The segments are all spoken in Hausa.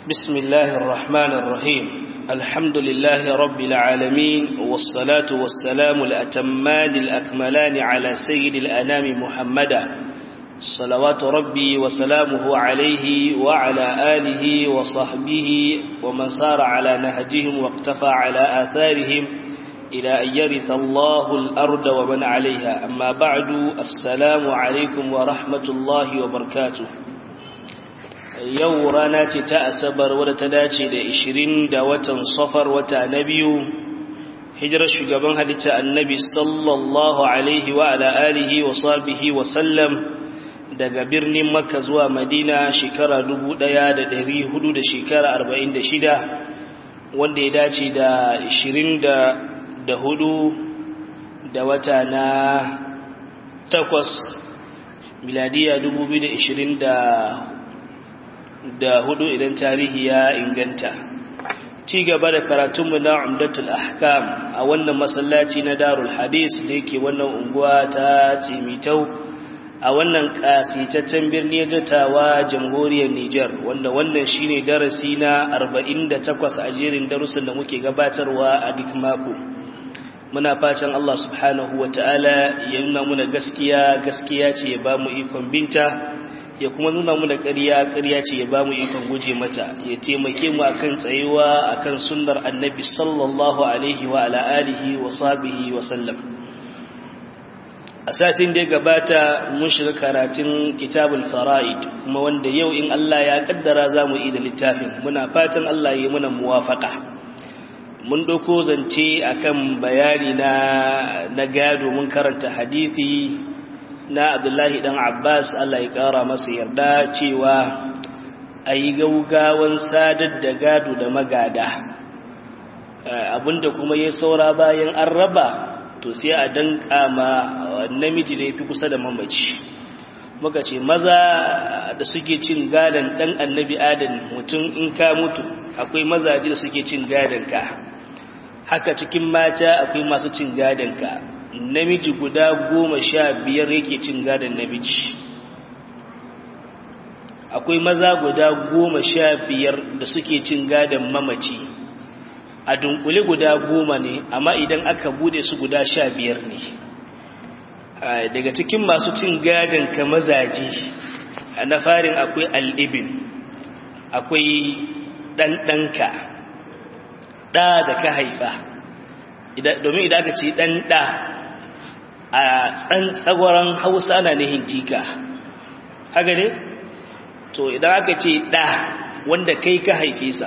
بسم الله الرحمن الرحيم الحمد لله رب العالمين والصلاة والسلام الأتمان الأكملان على سيد الأنام محمدا صلوات ربي وسلامه عليه وعلى آله وصحبه ومن صار على نهجهم واقتفى على آثارهم إلى أن يرث الله الأرض ومن عليها أما بعد السلام عليكم ورحمة الله وبركاته yau rana ce ta asabar wadda ta dace da 20 da watan safar wata na biyu hijirar shugaban halitta annabi sallallahu alaihi wa ala alihi wa sahbihi wa sallam daga birnin makka zuwa madina shekara 1400 da shekara 46 wanda ya dace da 20 da hudu da wata na takwas miladiya 2020 da hudu idan tarihi ya inganta ci gaba da karatunmu na umdatul ahkam a wannan masallaci na darul hadis da yake wannan unguwa ta cimitau a wannan kasitaccen birni gatawa jamhuriyar Nijar wanda wannan shine darasi na 48 a jerin darussan da muke gabatarwa a duk mako muna fatan Allah subhanahu wataala ya nuna muna gaskiya gaskiya ce ya ba mu ikon binta ya kuma nuna mu da ƙarya ƙarya ce ya ba mu ikon guje mata ya taimake mu akan tsayuwa akan sunnar annabi sallallahu alaihi wa ala alihi wa sahbihi wa sallam a satin da ya gabata mun shiga karatun kitabul fara'id kuma wanda yau in Allah ya kaddara za mu yi da littafin muna fatan Allah ya muna muwafaka mun ɗauko zance akan bayani na na gado mun karanta hadisi na abdullahi dan abbas allah ya kara masa yarda cewa a yi gaugawan sadar da gado da magada abinda kuma ya saura bayan an raba to sai a danka ma namiji da ya fi kusa da mamaci muka ce maza da suke cin gadon dan annabi adam mutum in ka mutu akwai mazaje da suke cin gadon ka haka cikin mata akwai masu cin gadon ka namiji guda goma sha biyar yake cin gadon namiji akwai maza guda goma sha biyar da suke cin gadon mamaci a dunkule guda goma ne amma idan aka bude su guda sha biyar ne daga cikin masu cin gadon ka mazaje na farin akwai al'ibin akwai ɗanɗanka ɗa da ka haifa domin idan aka ce ɗan ɗa a tsantsagoran hausa na nihin jika haka ne to idan aka ce ɗa wanda kai ka haife sa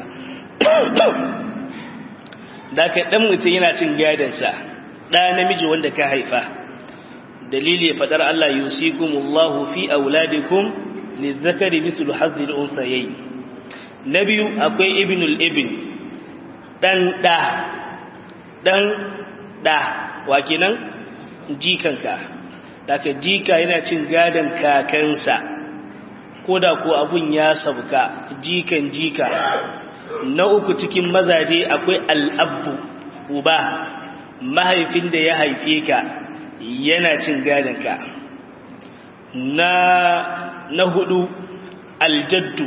da ka ɗan mutum yana cin gadansa ɗa namiji wanda ka haifa dalili faɗar Allah yusikumullahu fi auladikum lizzakari mithlu hazzil unsayayi na biyu akwai ibnul ibn ɗan ɗa ɗan ɗa wa kenan jikanka daga jika yana cin gadon kakansa ko da ko abun ya sauka jikan jika na uku cikin mazaje akwai al'abbu uba mahaifin da ya haife ka yana cin gadonka na na hudu aljaddu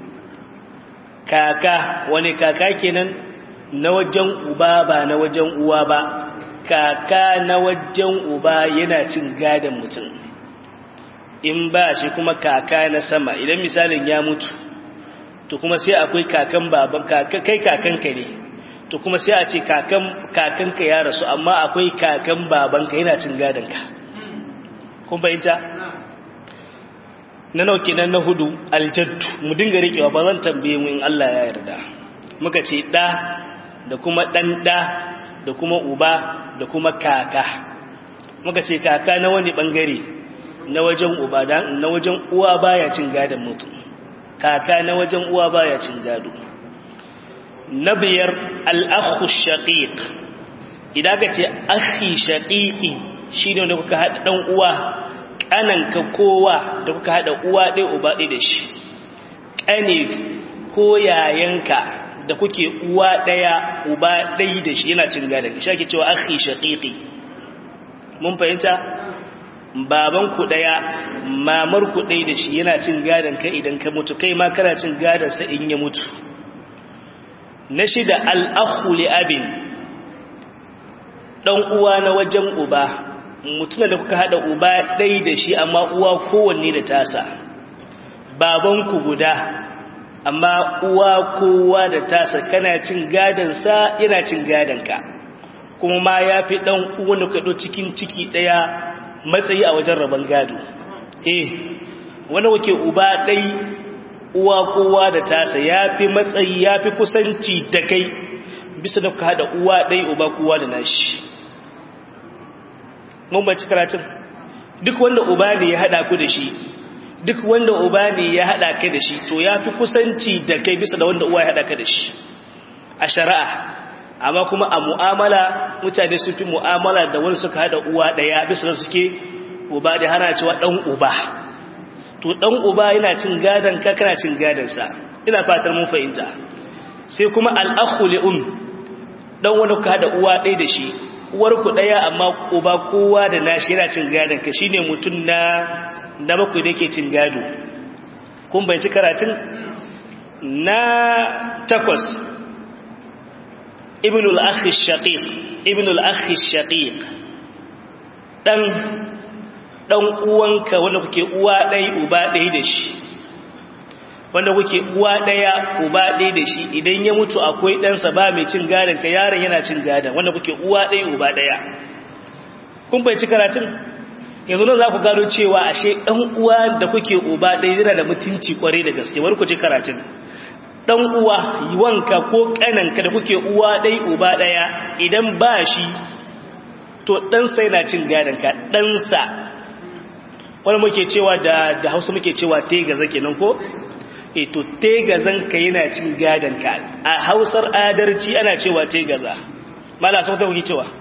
kaka wani kaka kenan na wajen uba ba na wajen uwa ba kaka na wajen uba yana cin gadon mutum in ba shi kuma kaka na sama idan misalin ya mutu to kuma sai akwai kakan baban kai kakanka ne to kuma sai a ce kakanka ya rasu amma akwai kakan babanka yana cin gadonka kun bayanta na nauke nan na hudu aljaddu mu dinga riƙewa ba zan tambaye mu in Allah ya yarda muka ce ɗa da kuma ɗan ɗa da kuma uba da kuma kaka muka ce kaka na wani bangare na wajen uba na wajen uwa baya cin gadon mutum kaka na wajen uwa baya cin gado na biyar al'akhu shaqiq idan ka ce akhi shaqiqi shine wanda kuka hada dan uwa kananka kowa da kuka hada uwa ɗaya uba ɗaya da shi kane ko yayanka da kuke uwa ɗaya uba ɗai da shi yana cin gadon shi ake cewa akhi shaqiqi mun fahimta baban ku ɗaya mamar ku ɗai da shi yana cin gadon ka idan ka mutu kai ma kana cin gadon sa in ya mutu na shida al'akhu li abin ɗan uwa na wajen uba mutumin da kuka haɗa uba ɗai da shi amma uwa kowanne da tasa babanku guda amma uwa kowa da tasa kana cin gadansa yana cin gadanka kuma ma ya fi ɗan uwan da kaɗo cikin ciki ɗaya matsayi a wajen rabon gado eh wani wake uba ɗai uwa kowa da tasa ya fi matsayi ya fi kusanci da kai bisa da ka haɗa uwa ɗai uba kowa da nashi mun baci karatun duk wanda uba ne ya haɗa ku da shi duk wanda uba ne ya haɗa ka da shi to ya fi kusanci da kai bisa da wanda uwa ya haɗa ka da shi a shari'a amma kuma a mu'amala mutane sun fi mu'amala da wani suka haɗa uwa ɗaya bisa da suke uba da hana cewa ɗan uba to ɗan uba yana cin gadon ka kana cin gadonsa ina fatar mun fahimta sai kuma al'akhu li'um ɗan wani ka haɗa uwa ɗaya da shi uwarku ɗaya amma uba kowa da nashi yana cin gadon ka shine mutum na na bakwai da yake cin gado kun bai ci karatun na takwas ibn al-akhi shaqiq ibn al-akhi shaqiq dan dan uwanka wanda kuke uwa ɗaya uba ɗaya da shi wanda kuke uwa ɗaya uba ɗaya da shi idan ya mutu akwai ɗansa ba mai cin gadon ka yaron yana cin gadon wanda kuke uwa ɗaya uba ɗaya kun bai ci karatun yanzu nan za ku gano cewa ashe ɗan uwa da kuke uba ɗaya yana da mutunci kwarai da gaske wani ku ci karatun ɗan uwa wanka ko ƙananka da kuke uwa ɗaya uba ɗaya idan ba shi to ɗansa yana cin gadon ka ɗansa wani muke cewa da da hausa muke cewa tegaza kenan ko e to tegazan ka yana cin gadon ka a hausar adarci ana cewa tegaza mala sau ta kuke cewa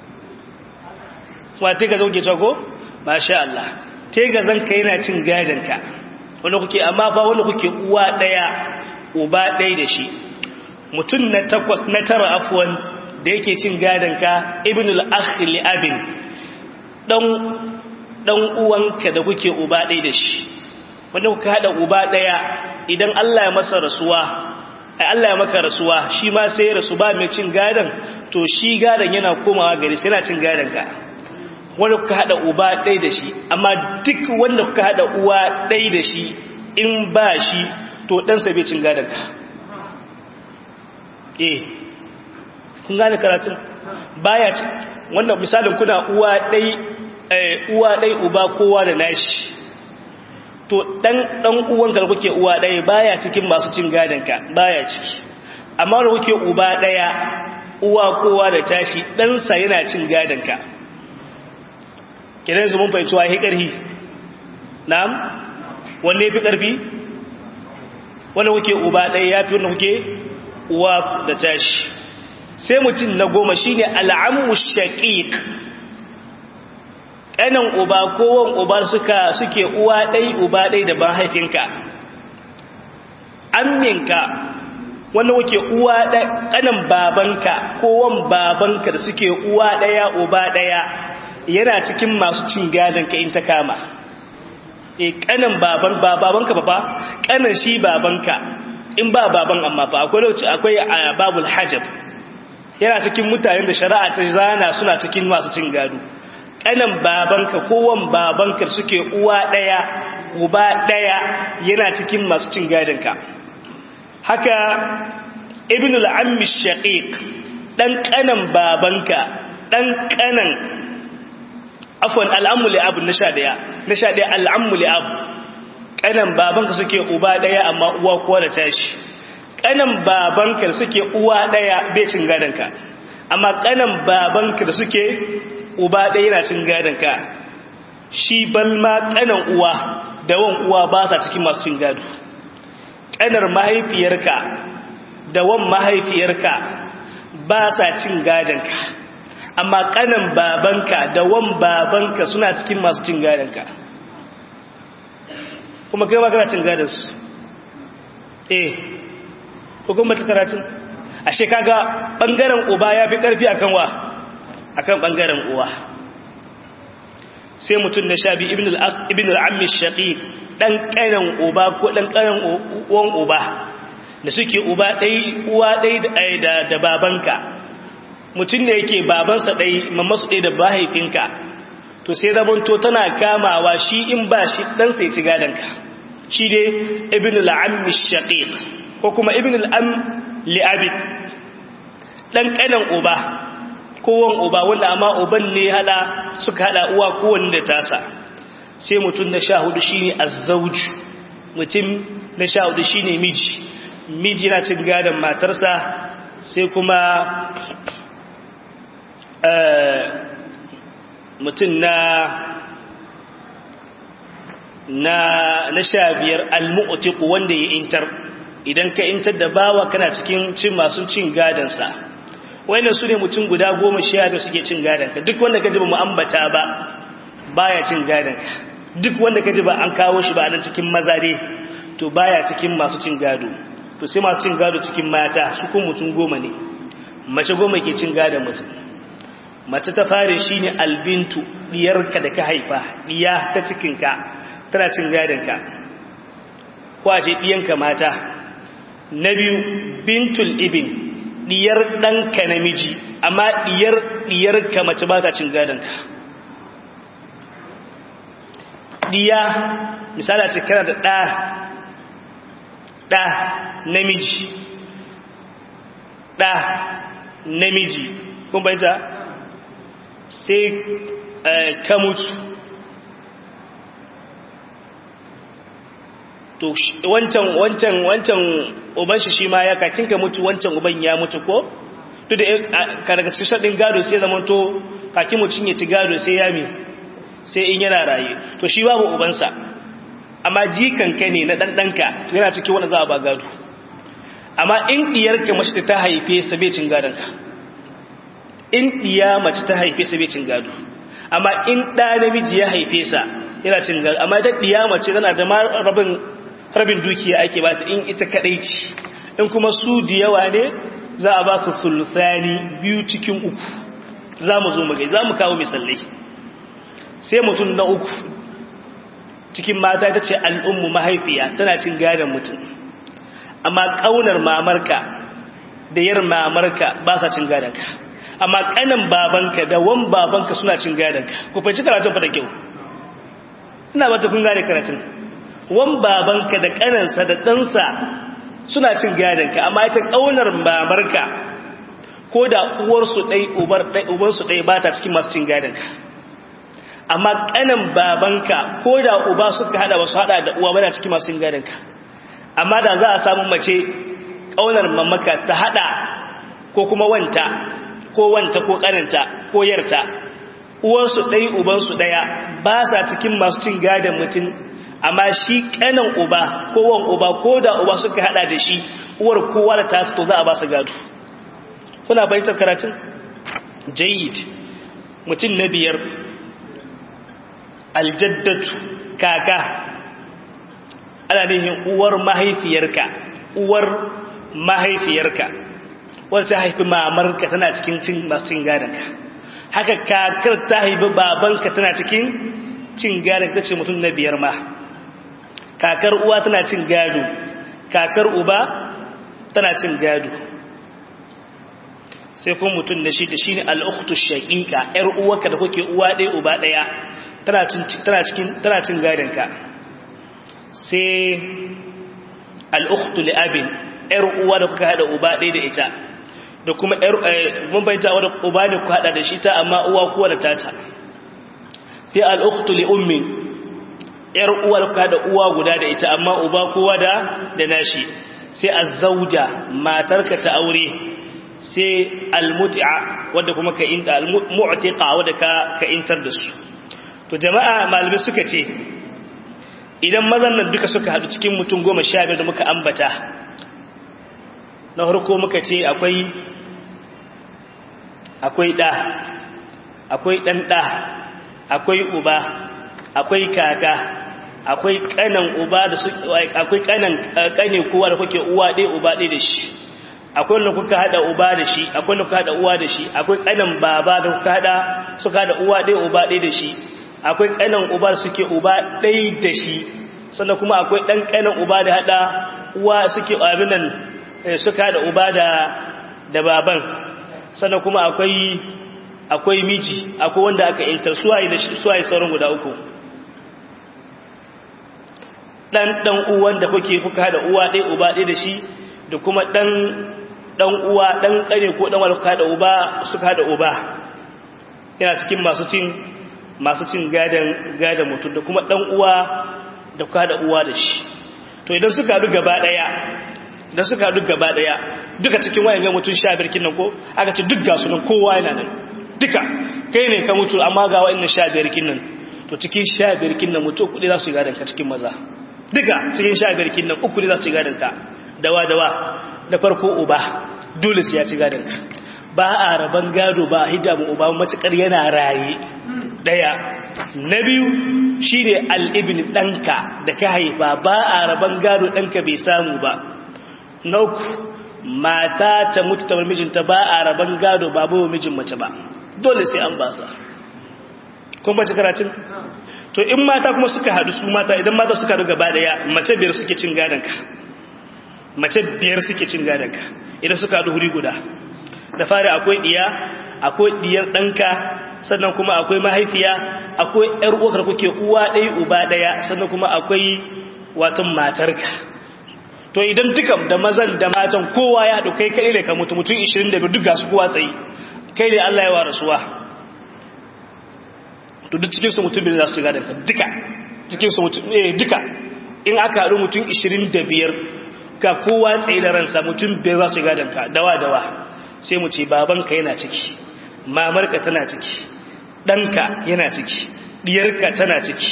wa tegaza kuke cewa ko masha Allah tegazan ka yana cin gadon ka wanda kuke amma fa wanda kuke uwa daya uba daya da shi mutum na takwas na tara afwan da yake cin gadon ka ibnul akh li abin dan dan uwanka da kuke uba ɗaya da shi wanda kuka haɗa uba ɗaya idan Allah ya masa rasuwa ai Allah ya maka rasuwa shi ma sai ya rasu ba mai cin gadon to shi gadon yana komawa gari sai yana cin gadon ka wanda kuka haɗa uba ɗaya da shi amma duk wanda kuka haɗa uwa ɗaya da shi in ba shi to ɗansa bai cin gadon ka eh kun gane karatun baya wannan misalin kuna uwa ɗaya uwa ɗai uba kowa da nashi to ɗan ɗan uwanka da kuke uwa ɗaya baya cikin masu cin gadonka baya ciki amma da kuke uba ɗaya uwa kowa da tashi ɗansa yana cin gadonka kiran su mun fahimci wa ya ƙarfi na'am wanda ya fi ƙarfi wanda kuke uba ɗaya ya fi wanda kuke uwa da tashi sai mutum na goma shine al'ammu shaqiq ƙanan uba kowan uba suka suke uwa ɗai uba ɗai da mahaifinka amminka wanda wake uwa ƙanan babanka kowan babanka da suke uwa ɗaya uba ɗaya yana cikin masu cin gadonka in ta kama e ƙanan baban babanka ba fa ƙanan shi babanka in ba baban amma fa akwai lokaci akwai babul hajab yana cikin mutanen da shari'a ta zana suna cikin masu cin gado kanan babanka kowan babanka suke uwa ɗaya uba ɗaya yana cikin masu cin gadonka haka ibn al'ammi shaqiq ɗan kanan babanka ɗan kanan afwan al'ammu li'abu na sha ɗaya na sha ɗaya al'ammu li'abu kanan babanka suke uba ɗaya amma uwa kuwa da tashi kanan babanka suke uwa ɗaya bai cin gadonka amma kanan babanka da suke uba ɗaya yana cin gadonka shi balma ƙanan uwa da wan uwa ba sa cikin masu cin gado ƙanar mahaifiyarka da wan mahaifiyarka ba sa cin gadonka amma ƙanan babanka da wan babanka suna cikin masu cin gadonka kuma kai ma kana cin gadonsu eh hukumar karatun ashe kaga ɓangaren uba ya fi ƙarfi akan wa akan bangaren uwa sai mutum na sha biyu ibn al'ammi shaƙi ɗan ƙanan uba ko ɗan ƙanan uwan uba da suke uba ɗai uwa ɗai da da babanka mutum da yake babansa ɗai mamasu ɗai da mahaifinka to sai zamanto tana kamawa shi in ba shi ɗansa ya ci gadonka shi dai ibn al'ammi shaqiq ko kuma ibn al'am li'abid ɗan ƙanan uba kowan uba wanda amma uban ne hada suka hada uwa kowanne da tasa sai mutum na sha hudu shine azzauju mutum na sha hudu shine miji miji na cin gadon matarsa sai kuma mutum na na na sha biyar almu'tiqu wanda ya intar idan ka intar da bawa kana cikin cin masu cin gadonsa wayannan su ne mutum guda goma sha da suke cin gadonka duk wanda ka ji ba mu ambata ba baya cin gadonka duk wanda ka ji ba an kawo shi ba a nan cikin maza dai to baya cikin masu cin gado to sai masu cin gado cikin mata su kuma mutum goma ne mace goma ke cin gadon mutum mace ta fare shi ne albintu diyarka da ka haifa diya ta cikinka tana cin gadonka ko a ce diyanka mata na biyu bintul ibin diyar ɗanka namiji amma diyar diyarka mace ba ta cin gadonka diya misali ce kana da ɗa ɗa namiji ɗa namiji kun baita sai ka mutu to wancan wancan wancan uban shi shi ma ya kakin ka mutu wancan uban ya mutu ko to da ka daga cikin shaɗin gado sai zama to kakin mutum ya ci gado sai ya mi sai in yana raye to shi babu ubansa amma jikanka ne na ɗanɗanka to yana cikin wanda za a ba gado amma in ɗiyarka mace ta haife sa bai cin gadonka in ɗiya mace ta haife sa bai cin gado amma in ɗa namiji ya haife sa yana cin gado amma ita ɗiya mace tana da rabin rabin dukiya ake ba ta in ita kaɗai ce in kuma su da yawa ne za a ba su sulusani biyu cikin uku za mu zo mu gai za mu kawo misalai sai mutum na uku cikin mata ta ce al'ummu mahaifiya tana cin gadon mutum amma ƙaunar mamarka da yar mamarka ba sa cin gadonka amma ƙanan babanka da wan babanka suna cin gadonka ku fahimci karatun fa da kyau ina ba ta kun gane karatun wan babanka da ƙanansa da ɗansa suna cin gadonka amma ita ƙaunar mamarka ko da uwarsu ɗai ubansu ɗai ba ta cikin masu cin gadonka amma kanan babanka ko da uba suka hada wasu hada da uwa bana cikin masu gadonka amma da za a samu mace kaunar mamaka ta hada ko kuma wanta ko wanta ko kananta ko yarta uwansu ɗai ubansu ɗaya ba sa cikin masu cin gadon mutum amma shi kanan uba ko wan uba ko da uba suka hada da shi uwar kowa da tasu to za a ba su gado kuna bayyana karatun jayyid mutum na biyar aljaddatu kaka ana nihin uwar mahaifiyarka uwar mahaifiyarka wadda ta haifi mamarka tana cikin cin masu cin gadonka haka kakar ta haifi babanka tana cikin cin gadon ta ce mutum na biyar ma kakar uwa tana cin gado kakar uba tana cin gado sai kuma mutum na shi da shi ne al'uktu shaƙiƙa ‘yar uwarka da kuke uwa ɗaya uba ɗaya tana cin gadonka sai al'uktu li'abin ‘yar uwa da kuka haɗa uba ɗaya da ita da kuma mun baita wadda uba ne ku haɗa da shi ta amma uwa kuwa da tata sai al'uktu li'ummin ‘yar uwa da kuka haɗa uwa guda da ita amma uba kowa da da nashi sai azzauja matarka ta aure sai almuti'a wadda kuma ka inta almu'tiqa wadda ka ka intar da su to jama'a malamai suka ce idan mazan nan duka suka hadu cikin mutum goma sha biyar da muka ambata na harko muka ce akwai akwai ɗa akwai ɗan ɗa akwai uba akwai kaka akwai ƙanan uba da su akwai ƙanan ƙane kowa da kuke uwa ɗaya uba ɗaya da shi akwai wanda kuka hada uba da shi akwai wanda kuka hada uwa da shi akwai ƙanan baba da kuka hada suka hada uwa ɗaya uba ɗaya da shi akwai ƙanan uba da suke uba ɗaya da shi sannan kuma akwai ɗan ƙanan uba da hada uwa suke abin nan suka da uba da da baban sannan kuma akwai akwai miji akwai wanda aka iltar suwaye da suwaye sauran guda uku dan dan uwan da kuke kuka da uwa ɗaya uba ɗaya da shi da kuma dan dan uwa dan kare ko dan walka da uba suka da uba yana cikin masu cin masu cin gadan gadan mutum da kuma dan uwa da kuka da uwa da shi to idan suka haɗu gaba ɗaya idan suka haɗu gaba ɗaya duka cikin wayan ga mutum 15 kin nan ko aka ce duk ga su nan kowa yana nan duka kai ne ka mutu amma ga wa'annan 15 kin nan to cikin 15 kin nan mutu kudi za su gadan ka cikin maza duka cikin 15 kin nan uku ne za su gadan ka dawa dawa da farko uba dole sai ya ci gadon ka ba a raban gado ba a hijabu uba matukar yana raye daya na biyu shine al-ibn danka da ka haifa ba a raban gado danka bai samu ba na uku mata ta mutu ta mijinta ba a raban gado ba babu mijin mace ba dole sai an basa kun bace karatun to in mata kuma suka hadu su mata idan mata suka hadu gaba daya mace biyar suke cin gadon ka mace biyar suke cin gadonka idan suka haɗu huri guda da fari akwai ɗiya akwai ɗiyar ɗanka sannan kuma akwai mahaifiya akwai ‘yar uwakar kuke uwa ɗaya uba ɗaya sannan kuma akwai watan matarka to idan duka da mazan da matan kowa ya haɗu kai kaɗai ne ka mutu mutum 25 duk gasu kowa tsayi kai ne Allah ya wa rasuwa to duk cikinsu mutum biyu za su gadonka duka cikinsu mutum eh duka in aka haɗu mutum 25 ka kowa tsaye da ransa mutum bai za su gadon ka dawa dawa sai mu ce babanka yana ciki mamarka tana ciki ɗanka yana ciki ɗiyarka tana ciki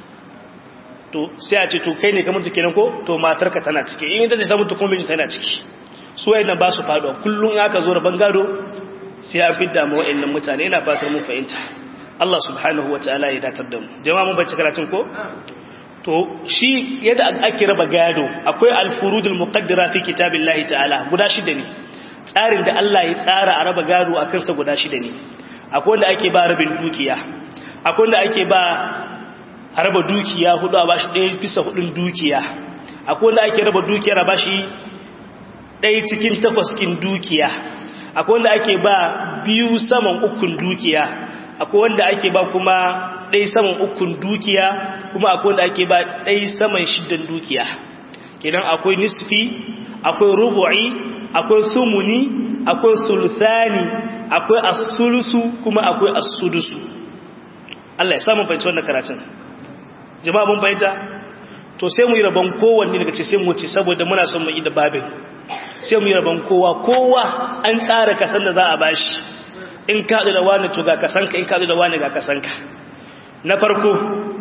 to sai a ce to kai ne ka mutu kenan ko to matarka tana ciki in ita ce ta mutu kuma tana ciki su wayannan ba su faɗuwa kullum aka zo da bangado sai a fidda mu wayannan mutane ina fatar mun fahimta Allah subhanahu wataala ya datar da mu jama'a mun bace karatun ko to shi yadda ake raba gado akwai alfurudul muqaddara fi kitabillahi ta'ala guda shida ne tsarin da Allah ya tsara a raba gado a kansa guda shida ne akwai wanda ake ba rabin dukiya akwai wanda ake ba a raba dukiya hudu a bashi ɗaya bisa hudun dukiya akwai wanda ake raba dukiyar a bashi ɗaya cikin takwas kin dukiya akwai wanda ake ba biyu saman ukun dukiya akwai wanda ake ba kuma ɗai saman ukun dukiya kuma akwai wanda ake ba ɗai saman shidan dukiya kenan akwai nisfi akwai rubu'i akwai sumuni akwai sulsani akwai asulusu kuma akwai asudusu Allah ya samu fahimci wannan karatun jama'a mun fahimta to sai mu yi rabon kowanne daga ce sai mu ce saboda muna son mu yi da babin sai mu yi rabon kowa kowa an tsara kasan da za a bashi in kaɗu da wani to ga kasanka in kaɗu da wani ga kasanka na farko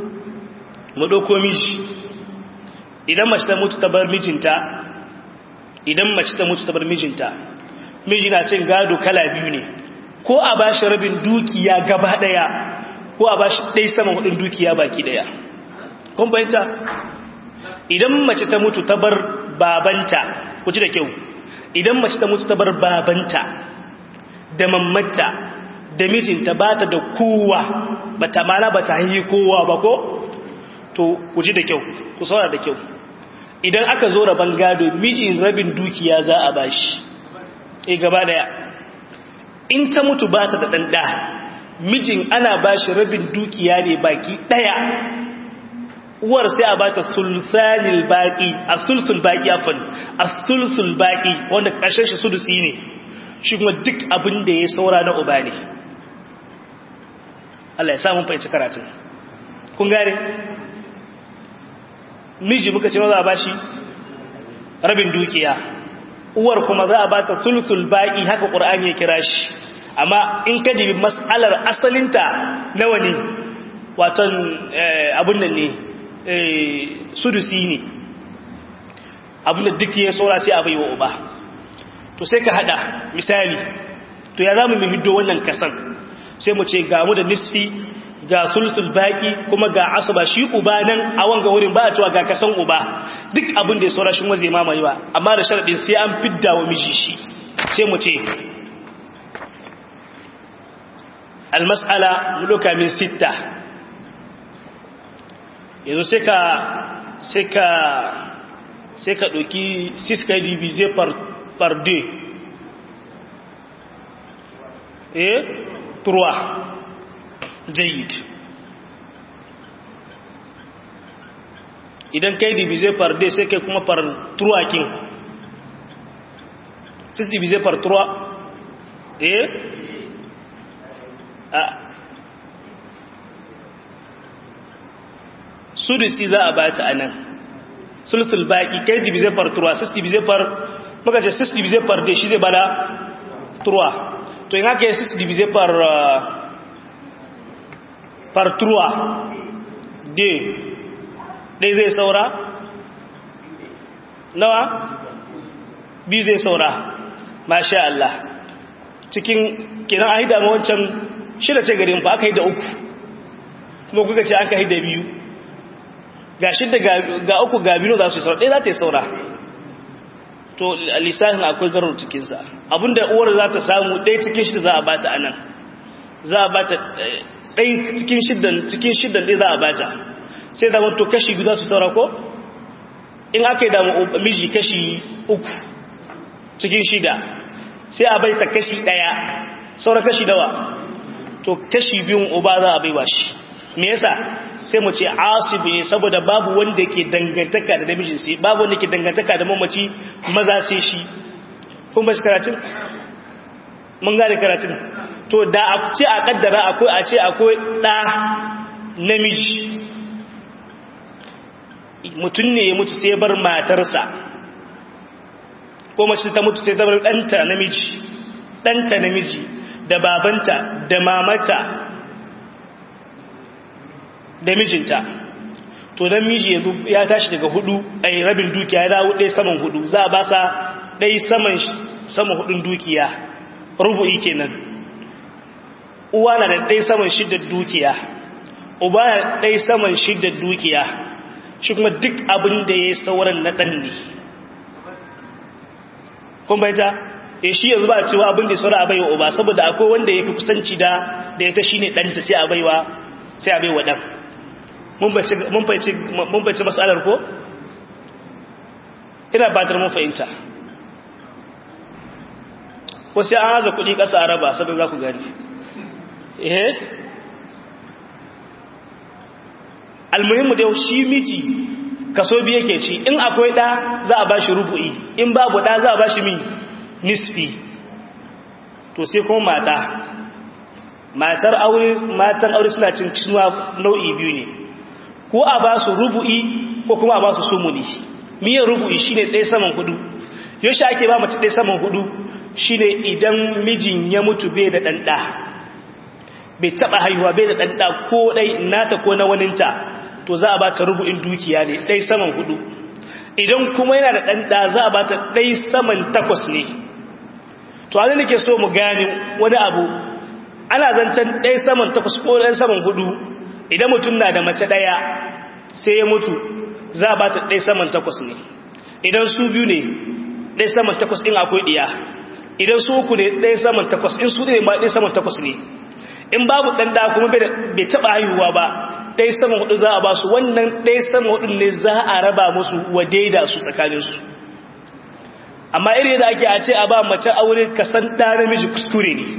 mu ɗauko miji idan mace ta mutu ta bar mijinta idan mace ta mutu ta bar mijinta miji na cin gado kala biyu ne ko a ba shi rabin dukiya gaba ɗaya ko a ba shi ɗai saman hudun dukiya baki ɗaya kun fahimta idan mace ta mutu ta bar babanta ku ji da kyau idan mace ta mutu ta bar babanta da mammata da mijinta ba ta da kowa ba ta mana ba ta yi kowa ba ko to ku ji da kyau ku saura da kyau idan aka zo rabon gado mijin rabin dukiya za a bashi e gaba daya in ta mutu ba ta da ɗanɗa mijin ana bashi rabin dukiya ne baki ɗaya uwar sai a bata sulsanil baki a sulsul baki afan a sulsul baki wanda ƙarshen shi sudusi ne shi kuma duk abin da ya saura na uba ne Allah ya samun fahimci karatun kun gane miji muka ce maza a bashi rabin dukiya uwar kuma za a bata sulsul baki haka ƙur'ani ya kira shi amma in ka dibi mas'alar asalinta nawa ne waton abin nan ne sudusi ne abin da duk ya saura sai a bai wa uba to sai ka hada misali to ya zamu mu hiddo wannan kasan sai mu ce ga mu da nisfi ga sulsul baki kuma ga asaba shi uba nan a wanga wurin ba a cewa ga kasan uba duk abin da ya saura shi kuma zai mamaye ba amma da sharadin sai an fidda wa miji shi sai mu ce almas'ala muluka min sitta yanzu sai ka sai ka sai ka ɗauki 6 ka divize par 2 eh turwa jayid idan kai divize par 2 sai kai kuma par turwa kin 6 divize par 3 eh a sudusi za a bata a nan sulsul baki kai divize par 3 6 divize par maka ce 6 divize par 2 shi zai bada 3 to yin haka yi 6 divize par par 3 2 ɗai zai saura nawa biyu zai saura masha Allah cikin kiran ahida ma wancan shida ce garin fa aka yi da uku kuma kuka ce aka yi da biyu ga shida ga uku ga biyu za su yi saura ɗaya za ta yi saura to lissafin akwai garar cikinsa abinda uwar za ta samu ɗaya cikin shida za a bata anan za a bata ɗaya cikin shidan cikin shidan ɗaya za a bata sai da wato kashi biyu za su saura ko in aka yi damu miji kashi uku cikin shida sai a bai ta kashi ɗaya saura kashi dawa to kashi biyun uba za a baiwa shi me yasa sai mu ce asibi ne saboda babu wanda ke dangantaka da namijin sai babu wanda ke dangantaka da mamaci maza sai shi kun ba shi karatun mun gane karatun to da a ce a kaddara akwai a ce akwai ɗa namiji mutum ne ya mutu sai bar matarsa ko mace ta mutu sai ta bar ɗanta namiji ɗanta namiji da babanta da mamata da mijinta to dan miji yanzu ya tashi daga hudu a rabin dukiya ya dawo ɗaya saman hudu za a ba sa ɗaya saman sama hudun dukiya rubu'i kenan uwa na da ɗaya saman shidda dukiya uba na ɗaya saman shidda dukiya shi kuma duk abin da ya yi sauran na ɗan ne kun baita e shi yanzu ba a cewa abin da ya saura a baiwa uba saboda akwai wanda ya fi kusanci da da ya ta shi ne ɗanta sai a baiwa sai a baiwa ɗan mun fahimci matsalar ko? ina batar mun fahimta wasu an haza kuɗi ƙasa a raba saboda za ku gani eh almuhimmu da shi miji kaso biye ke ci in akwai ɗa za a ba shi rubu'i in babu ɗa za a ba shi mi nisfi to sai kuma mata matar aure matan aure suna cin cinuwa nau'i biyu ne ko a ba su rubu'i ko kuma a ba su sumuni miyan rubu'i shine ɗaya saman hudu yaushe ake ba mace ɗaya saman hudu shine idan mijin ya mutu bai da ɗanɗa bai taɓa haihuwa bai da ɗanɗa ko ɗai nata ko na waninta to za a ba ta rubu'in dukiya ne ɗai saman hudu idan kuma yana da ɗanɗa za a ba ta ɗai saman takwas ne to hannun nake so mu gane wani abu ana zancen ɗai saman takwas ko ɗai saman hudu idan mutum na da mace ɗaya sai ya mutu za a ba ta ɗai saman takwas ne idan su biyu ne ɗai saman takwas in akwai ɗiya idan su uku ne ɗai saman takwas in su ne ma ɗai saman takwas ne in babu ɗan da kuma bai taɓa haihuwa ba ɗai saman hudu za a ba su wannan ɗai saman hudu ne za a raba musu wa daida su tsakaninsu amma iri da ake a ce a ba mace aure kasan ɗa namiji kuskure ne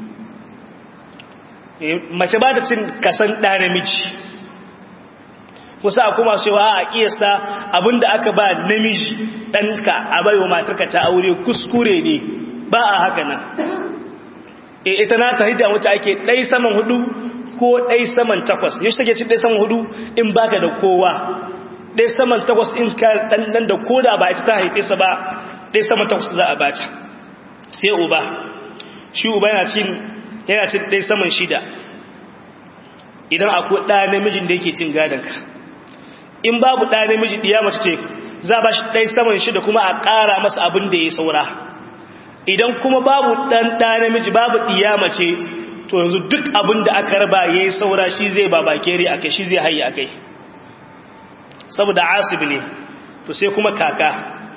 mace ba ta cin kasan ɗa namiji kusa a kuma cewa a ƙiyasta abinda aka ba namiji ɗanka a baiwa matarka ta aure kuskure ne ba a haka nan e ita na ta hidda wata ake ɗai saman hudu ko ɗai saman takwas yashi take cin ɗai saman hudu in baka da kowa ɗai saman takwas in ka ɗanɗan da koda ba ita ta haife sa ba ɗai saman takwas za a bata sai uba shi uba yana cin yana cin ɗai saman shida idan akwai ɗa namijin da yake cin gadonka in babu ɗa namiji ɗiya mace ce za a ba shi ɗai saman shida kuma a ƙara masa abin da ya saura idan kuma babu ɗan ɗa namiji babu ɗiya mace to yanzu duk abin da aka raba ya yi saura shi zai ba bakere a kai shi zai hayi a kai saboda asibi ne to sai kuma kaka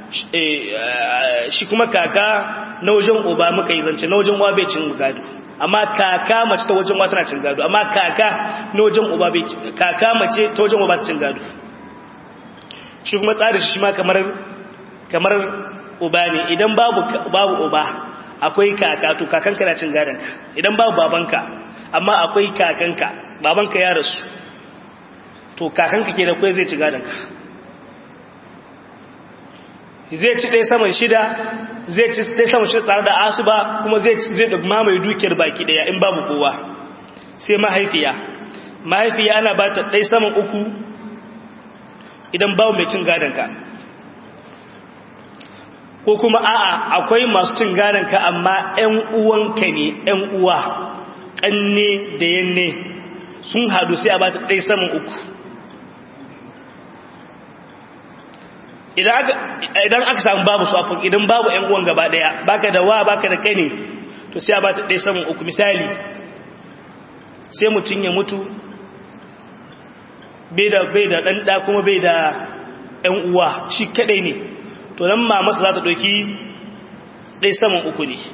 shi kuma kaka na wajen uba muka yi zance na wajen uwa bai cin gado amma kaka mace ta wajen uwa tana cin gado amma kaka na wajen uba bai kaka mace ta wajen uba ta cin gado shi kuma tsari shi ma kamar kamar uba ne idan babu babu uba akwai kaka to kakanka na cin gadonka idan babu babanka amma akwai kakanka babanka ya rasu to kakanka ke da kwai zai ci gadonka zai ci ɗaya saman shida zai ci ɗaya saman shida tare da asuba kuma zai ci zai mamaye dukiyar baki ɗaya in babu kowa sai mahaifiya mahaifiya ana ba ta ɗaya saman uku idan babu mai cin gadonka ko kuma a'a akwai masu cin gadonka amma 'yan uwanka ne 'yan uwa ƙanne da yanne sun hadu sai a ba ta ɗaya saman uku idan aka samu babu su afin idan babu 'yan uwan gaba ɗaya baka da wa baka da kai ne to sai a ba ta ɗaya saman uku misali sai mutum ya mutu bai da bai da ɗanɗa kuma bai da 'yan uwa shi kaɗai ne to nan ma masa za ta ɗauki ɗai saman uku ne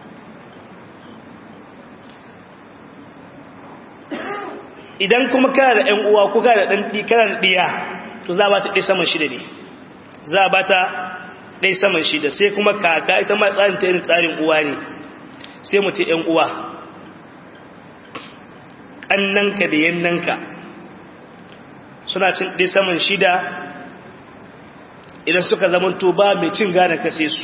idan kuma kana da ‘yan uwa ko kana da ɗan kana da ɗiya to za a ba ta ɗai saman shida ne za a ba ta ɗai saman shida sai kuma kaka ita ma tsarin ta irin tsarin uwa ne sai mu ce ‘yan uwa ƙannanka da yannanka suna cin ɗai saman shida idan suka zamanto ba mai cin gane kase su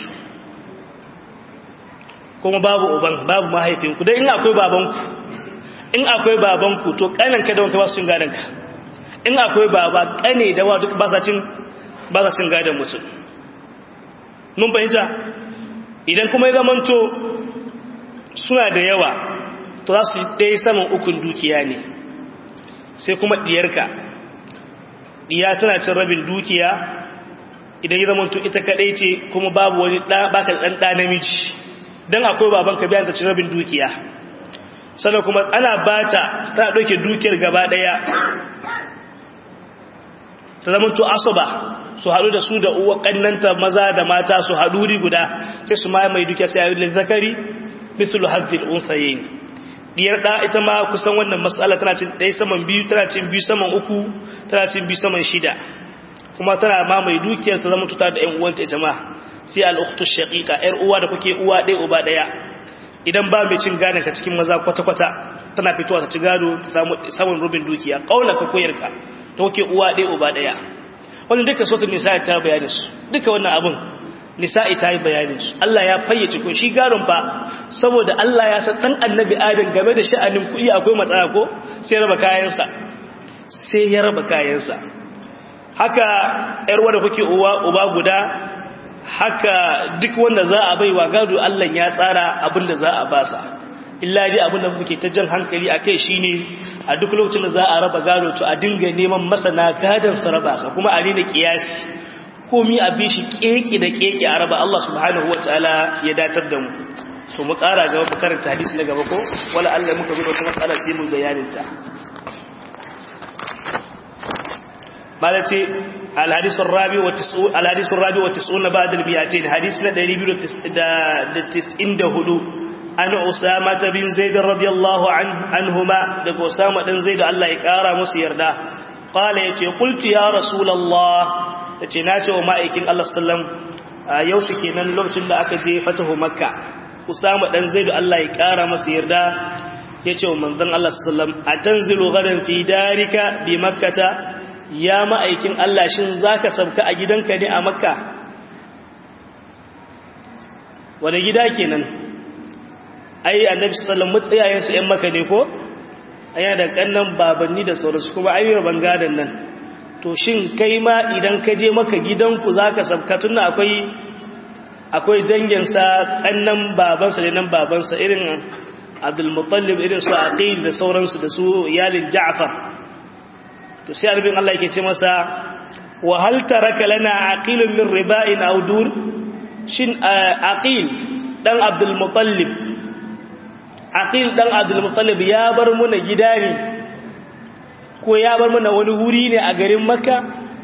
kuma babu uban babu mahaifinku don in akwai babanku in akwai babanku to kananka da wanka ba su cin gadonka in akwai baba kane da wa duk ba sa cin ba sa cin gadon mutum mun fahimta idan kuma ya zamanto suna da yawa to za su ɗaya saman ukun dukiya ne sai kuma ɗiyarka ɗiya tana cin rabin dukiya idan ya zamanto ita kadai ce kuma babu wani baka dan da namiji dan akwai baban ka biyan ta cin rabin dukiya sannan kuma ana bata ta dauke dukiyar gaba daya ta zamanto asaba su hadu da su da uwa kannanta maza da mata su hadu ri guda sai su mai mai dukiya sai ayi zakari mislu hadhil unsayin diyar da ita ma kusan wannan mas'ala tana cin dai saman biyu tana cin biyu saman uku tana cin biyu saman shida kuma tana ma mai dukiyar ta zama tuta da ƴan uwanta ita ma sai al-ukhtu shaqiqa ƴar uwa da kuke uwa ɗaya uba ɗaya idan ba mai cin gadon ka cikin maza kwata kwata tana fitowa ta ci gado ta samu samun rubin dukiya kaula ka koyarka ta kuke uwa ɗaya uba ɗaya wannan duka sautin nisa'i ta bayani su duka wannan abun nisa'i ta yi bayanin su Allah ya fayyace ko shi gadon fa saboda Allah ya san dan annabi Adam game da sha'anin kuɗi akwai matsala ko sai raba kayansa sai ya raba kayansa haka ‘yar wadda kuke uba guda haka duk wanda za a bai wa gado Allah ya tsara abinda za a basa illa dai abinda muke ta jan hankali a kai shine a duk lokacin da za a raba gado to a dinga neman masana gadon su raba sa kuma a daina kiyasi komi a bi shi keke da keke a raba Allah subhanahu wa ta'ala ya datar da mu to mu ƙara gaba mu karanta hadisi na gaba ko wala Allah muka bi wata matsala sai mu bayanin ta مالتي الحديث الرابع وتسعون الحديث الرابع وتسعون بعد المئتين حديثنا دليل تسعين دهلو أن أسامة بن زيد رضي الله عنه عنهما لك أسامة بن زيد الله يكارى مسير ده قال يتي قلت يا رسول الله يتي ناتي ومائكين الله السلام يوشكي نن لوكتن da aka je fatahu makka usama dan zaidu Allah ya kara masa yarda yace wa manzon Allah sallam atanzilu gadan fi darika bi makkata ya ma'aikin Allah shin za ka sabka a gidanka ne a makka wane gida kenan ai annabi sallallahu matsayayensu ‘yan maka ne ko aya da kannan babanni da sauransu kuma ayyar bangadan nan to shin kai ma idan ka je maka gidanku za ka sabka tun akwai akwai danginsa kannan babansa da nan babansa irin abdulmutallib irin su aqil da sauransu da su iyalin ja'far to sai arbin Allah yake ce masa wa hal taraka lana aqilun min riba'in aw dur shin aqil dan abdul muttalib aqil dan abdul muttalib ya bar muna gida ne ko ya bar muna wani wuri ne a garin makka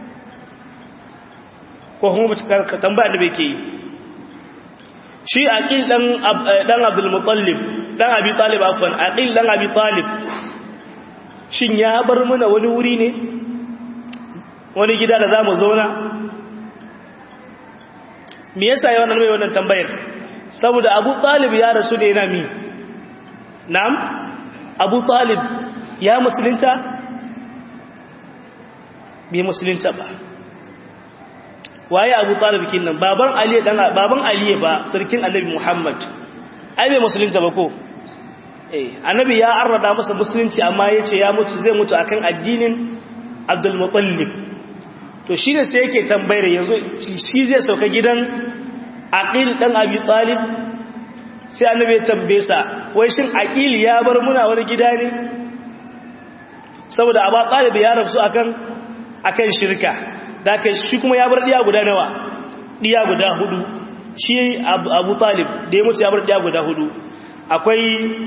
ko kuma ka tambaya da bai ke yi shi aqil dan dan abdul muttalib dan abi talib afwan aqil dan abi talib shin ya bar mana wani wuri ne wani gida da za mu zauna me yasa yawan nan mai wannan tambayar saboda abu talib ya rasu ne na mi na'am abu talib ya musulunta bai musulunta ba waye abu talib kin nan baban ali dan baban ali ba sarkin annabi muhammad ai bai musulunta ba ko eh annabi ya arrada masa musulunci amma yace ya mutu zai mutu akan addinin abdul muttalib to shine sai yake tambayar yanzu shi zai sauka gidan aqil dan abi talib sai annabi ya tambaye sa wai shin aqil ya bar muna wani gida ne saboda abu talib ya rasu akan akan shirka da kai shi kuma ya bar diya guda nawa diya guda hudu shi abu talib da ya mutu ya bar diya guda hudu akwai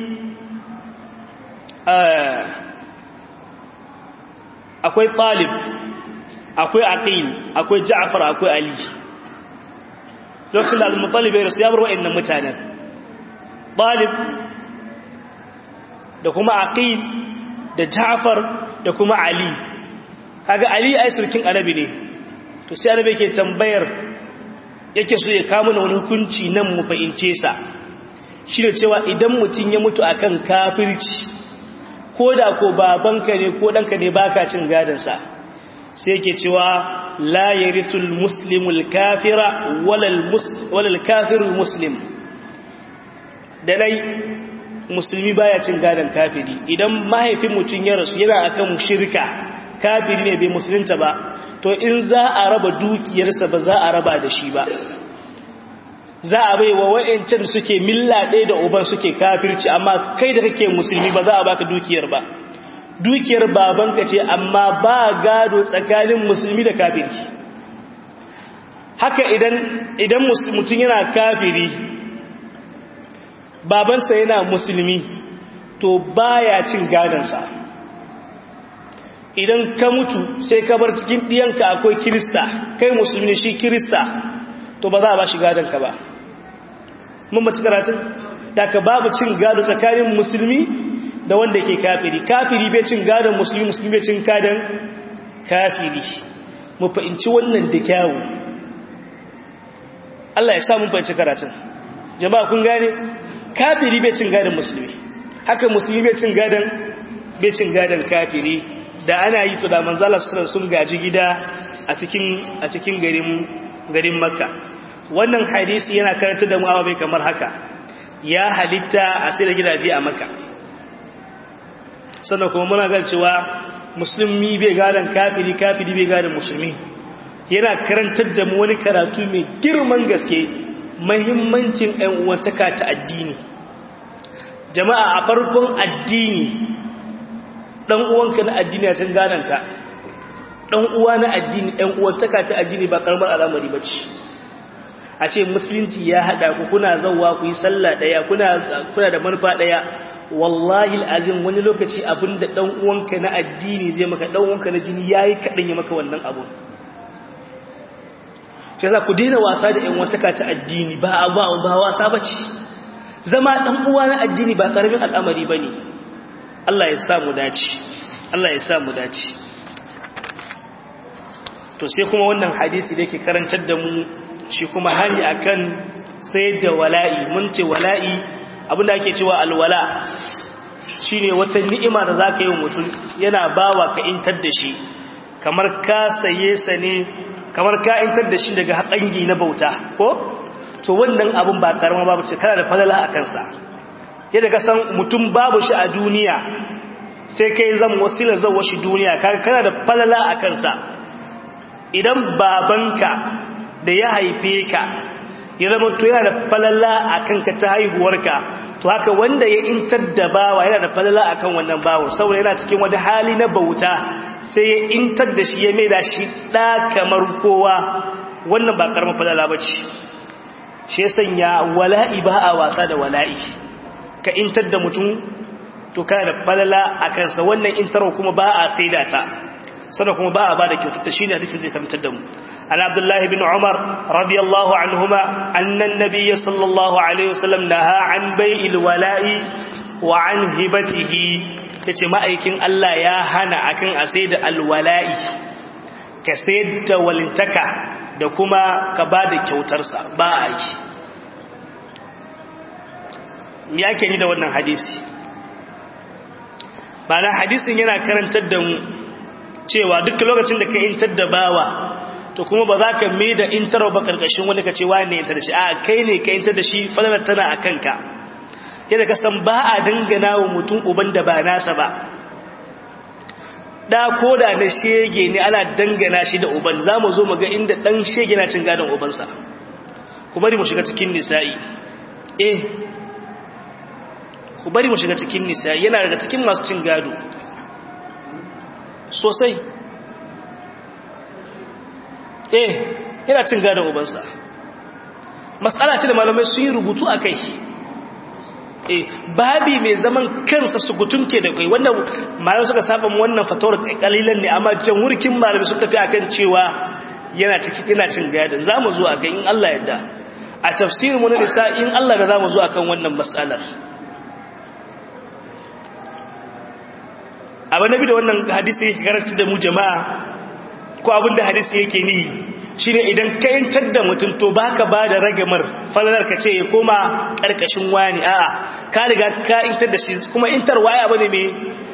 akwai talib akwai aqil akwai ja'far akwai ali lokacin da al-muttalib ya rasu ya bar wa'annan mutanen talib da kuma aqil da ja'far da kuma ali kaga ali ai surkin arabi ne to sai arabi yake tambayar yake so ya kawo mana wani hukunci nan mu fahimce sa shine cewa idan mutun ya mutu akan kafirci ko da ko babanka ne ko danka ne baka cin gadon sa sai yake cewa la yarisul muslimul kafira walal walal kafirul muslim da dai musulmi baya cin gadon kafiri idan mahaifin mutun ya rasu yana akan shirka kafiri ne bai musulunta ba to in za a raba dukiyarsa ba za a raba da shi ba za a bai wa wa'ancan suke milla ɗaya da uban suke kafirci amma kai da kake musulmi ba za a baka dukiyar ba dukiyar babanka ce amma ba gado tsakanin musulmi da kafiri haka idan idan mutum yana kafiri babansa yana musulmi to baya cin gadonsa idan ka mutu sai ka bar cikin ɗiyanka akwai kirista kai musulmi shi kirista to ba za a ba shi gadonka ba mun bata karatun da ka babu cin gado tsakanin musulmi da wanda ke kafiri kafiri bai cin gadon musulmi musulmi bai cin gadon kafiri mu fahimci wannan da kyawu Allah ya sa mun fahimci karatun jama'a kun gane kafiri bai cin gadon musulmi haka musulmi bai cin gadon bai cin gadon kafiri da ana yi to da manzala sun gaji gida a cikin a cikin garin garin makka wannan hadisi yana karanta da mu ababe kamar haka ya halitta a sai da gidaje a makka sannan kuma muna ga cewa musulmi bai gadan kafiri kafiri bai gadan musulmi yana karantar da mu wani karatu mai girman gaske muhimmancin ɗan uwantaka ta addini jama'a a farkon addini dan uwanka na addini ya cin gananka dan uwa na addini ɗan uwantaka ta addini ba karamar al'amari bace a ce musulunci ya hada ku kuna zawwa ku yi sallah daya kuna kuna da manufa daya wallahi alazim wani lokaci abinda dan uwanka na addini zai maka dan uwanka na jini yayi kadan ya maka wannan abu shi yasa ku daina wasa da ƴan uwantaka ta addini ba ba ba wasa bace zama dan uwa na addini ba karamin al'amari bane Allah ya samu dace Allah ya samu dace to sai kuma wannan hadisi da yake karantar da mu shi kuma hani akan sayar da wala'i mun ce wala'i abinda ake cewa alwala shine wata ni'ima da zaka yi wa mutum yana bawa ka intar da shi kamar ka saye sa ne kamar ka intar da shi daga haƙangi na bauta ko to wannan abin ba karama babu ce kana da falala a kansa yadda ka san mutum babu shi a duniya sai kai zan wasilar zawo shi duniya kana da falala a kansa idan babanka da ya haife ka ya zama to yana da falala a kanka ta haihuwarka to haka wanda ya intar da bawa yana da falala a kan wannan bawa saboda yana cikin wani hali na bauta sai ya intar da shi ya mai da shi ɗa kamar kowa wannan ba ƙarfin falala ba ce shi ya sanya wala'i ba a wasa da wala'i ka intar da mutum to kana da falala a kansa wannan intarwa kuma ba a saida ta sannan kuma ba a ba da kyautata shi ne hadisi zai kamtar da mu an abdullahi bin umar radiyallahu anhuma annan nabiyya sallallahu alaihi wasallam naha an bai'il wala'i wa an hibatihi yace ma'aikin Allah ya hana akan a sai da alwala'i ka sayar da walintaka da kuma ka ba da kyautarsa ba a yi me yake ni da wannan hadisi ba na hadisin yana karantar da mu cewa duk lokacin da ka intar da bawa to kuma ba za ka mai da intarwa ba karkashin wani ka ce wa ne intar da shi a kai ne ka intar da shi falalar tana a kanka yadda ka san ba a dangana wa mutum uban da ba nasa ba da ko da na shege ne ana dangana shi da uban za mu zo mu ga inda ɗan shege na cin gadon ubansa ku bari mu shiga cikin nisa'i eh ku bari mu shiga cikin nisa'i yana daga cikin masu cin gado sosai eh yana cin gadon ubansa matsala ce da malamai sun yi rubutu a kai eh babi mai zaman kansa su gutunke da kai wannan malamai suka saba wannan fatawar kalilan ne amma jamhurkin malamai suka tafi akan cewa yana ciki yana cin gadon zamu zo akan in Allah yadda a tafsirin mu na nisa in Allah da zamu zo akan wannan mas'alar abin nabi da wannan hadisi yake karanta da mu jama'a ko abinda hadisi yake ni shine idan ka yantar da mutum to baka ba da ragamar falalar ka ce ya koma karkashin wani a'a ka riga ka yantar da shi kuma intar waya bane mai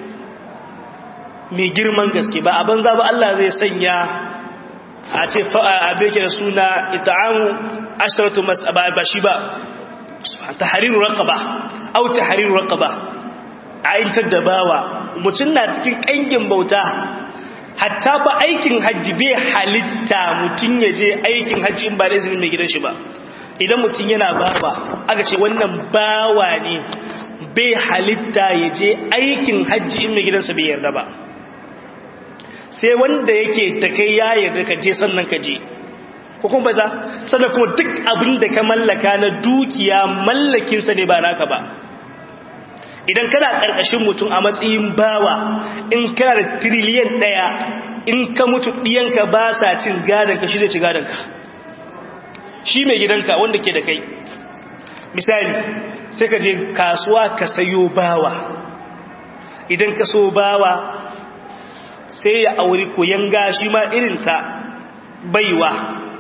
mai girman gaske ba a banza ba Allah zai sanya a ce abe ke da suna ita'amu asharatu mas'aba ba shi ba tahriru raqaba au tahriru raqaba a yantar da bawa mutum na cikin kangin bauta hatta ba aikin hajji bai halitta mutum ya je aikin hajji in ba da izinin mai gidan shi ba idan mutum yana bawa aka ce wannan bawa ne bai halitta ya je aikin hajji in mai gidansa bai yarda ba sai wanda yake ta kai ya yarda ka je sannan ka je ko kuma ba za sannan kuma duk abin da ka mallaka na dukiya mallakinsa ne ba naka ba idan kana ƙarƙashin mutum a matsayin bawa in kana da tiriliyan ɗaya in ka mutu ɗiyanka ba sa cin gadonka shi zai ci gadonka shi mai gidanka wanda ke da kai misali sai ka je kasuwa ka sayo bawa idan ka so bawa sai ya auri koyan gashi ma irinsa baiwa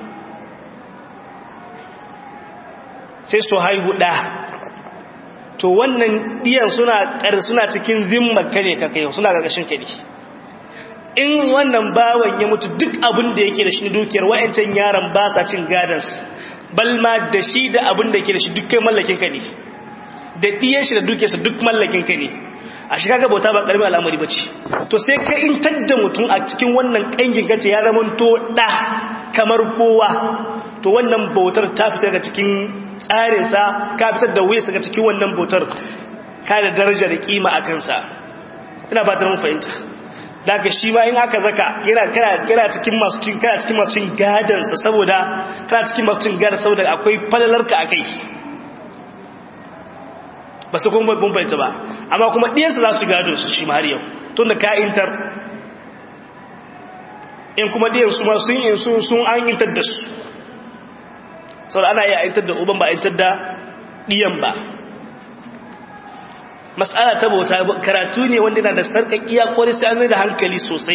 sai su haihu ɗa to wannan ɗiyan suna suna cikin zimmar ka ne ka kai suna gargashin ka ne in wannan bawan ya mutu duk abin da yake da shi dukiyar wa'ancan yaran ba sa cin gadons balma da shi da abin da yake da shi duk kai mallakin ka ne da ɗiyan shi da dukiyarsa duk mallakin ka ne a shi kaga bauta ba ƙarfi al'amari ba ce to sai ka in tadda mutum a cikin wannan ƙangin gace ya zama to ɗa kamar kowa to wannan bautar ta fita daga cikin tsarinsa ka fitar da wuya ga cikin wannan bautar ka da daraja da kima a kansa ina ba ta mun fahimta daga shi ma in aka zaka yana kana cikin masu cin kana cikin masu cin gadan sa saboda kana cikin masu cin gadan saboda akwai falalarka akai ba su kuma mun fahimta ba amma kuma diyan sa za su gado su shi ma har yau tunda ka intar in kuma diyan su ma sun in su sun an intar da su sau ana iya aitar da uban ba aitar da ɗiyan ba matsala ta bauta karatu ne wanda na da sarƙaƙiya kwarai sai an da hankali sosai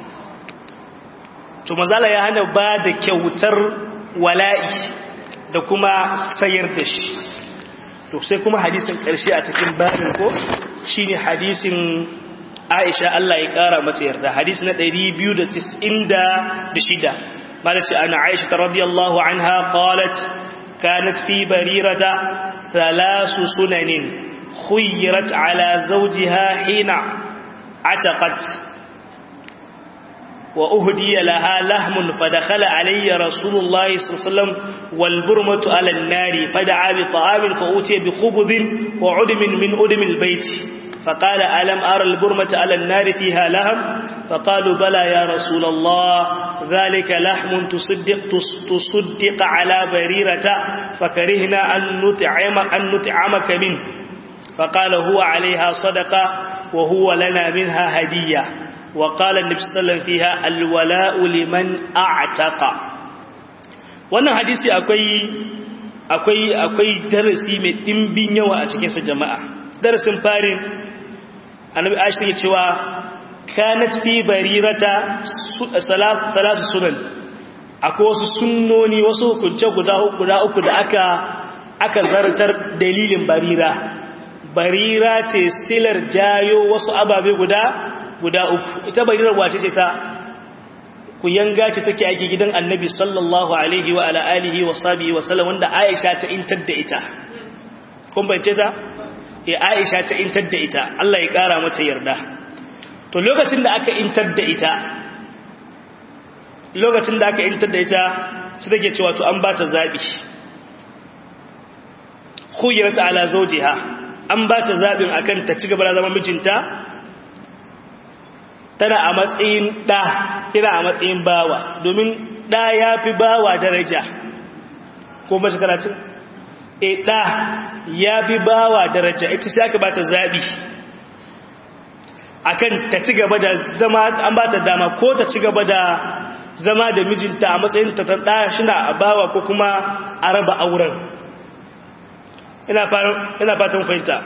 to mazala ya hana ba da kyautar wala'i da kuma sayar da shi to sai kuma hadisin ƙarshe a cikin barin ko shi ne hadisin aisha Allah ya ƙara mata yarda hadisi na 296 قالت أن عائشة رضي الله عنها قالت كانت في بريرة ثلاث سنن خيرت على زوجها حين عتقت وأهدي لها لهم فدخل علي رسول الله صلى الله عليه وسلم والبرمة على النار فدعا بطعام فأوتي بخبز وعدم من أدم البيت فقال ألم أرى البرمة على النار فيها لهم فقالوا بلى يا رسول الله ذلك لحم تصدق تصدق على بريرة فكرهنا أن نطعم أن نطعمك منه فقال هو عليها صدقة وهو لنا منها هدية وقال النبي صلى الله عليه وسلم فيها الولاء لمن أعتق wannan hadisi akwai akwai akwai darasi mai dimbin yawa a cikin sa jama'a darasin farin annabi Aisha take cewa kanat fi barirata salasu sunan akwai wasu sunnoni wasu hukunce guda uku da aka aka zartar dalilin barira barira ce stilar jayo wasu ababe guda guda uku ita barirar wace ce ta ku yanga ce take ake gidan annabi sallallahu alaihi wa ala alihi wa sahbihi wa sallam wanda Aisha ta intar da ita kun bace ta eh Aisha ta intar da ita Allah ya kara mata yarda to lokacin da aka intar da ita lokacin da aka intar da ita sai take cewa to an ba ta zabi khuyirat ala zawjiha an ba ta zabin akan ta ci gaba da zama mijinta tana a matsayin ɗa ina a matsayin bawa domin ɗa ya fi bawa daraja ko mashi karatun e ɗa ya fi bawa daraja ita sai aka ba ta zaɓi a kan ta ci gaba da zama an ba ta dama ko ta ci gaba da zama da mijinta a matsayin ta ta ɗa shina a bawa ko kuma a raba auren ina fatan fahimta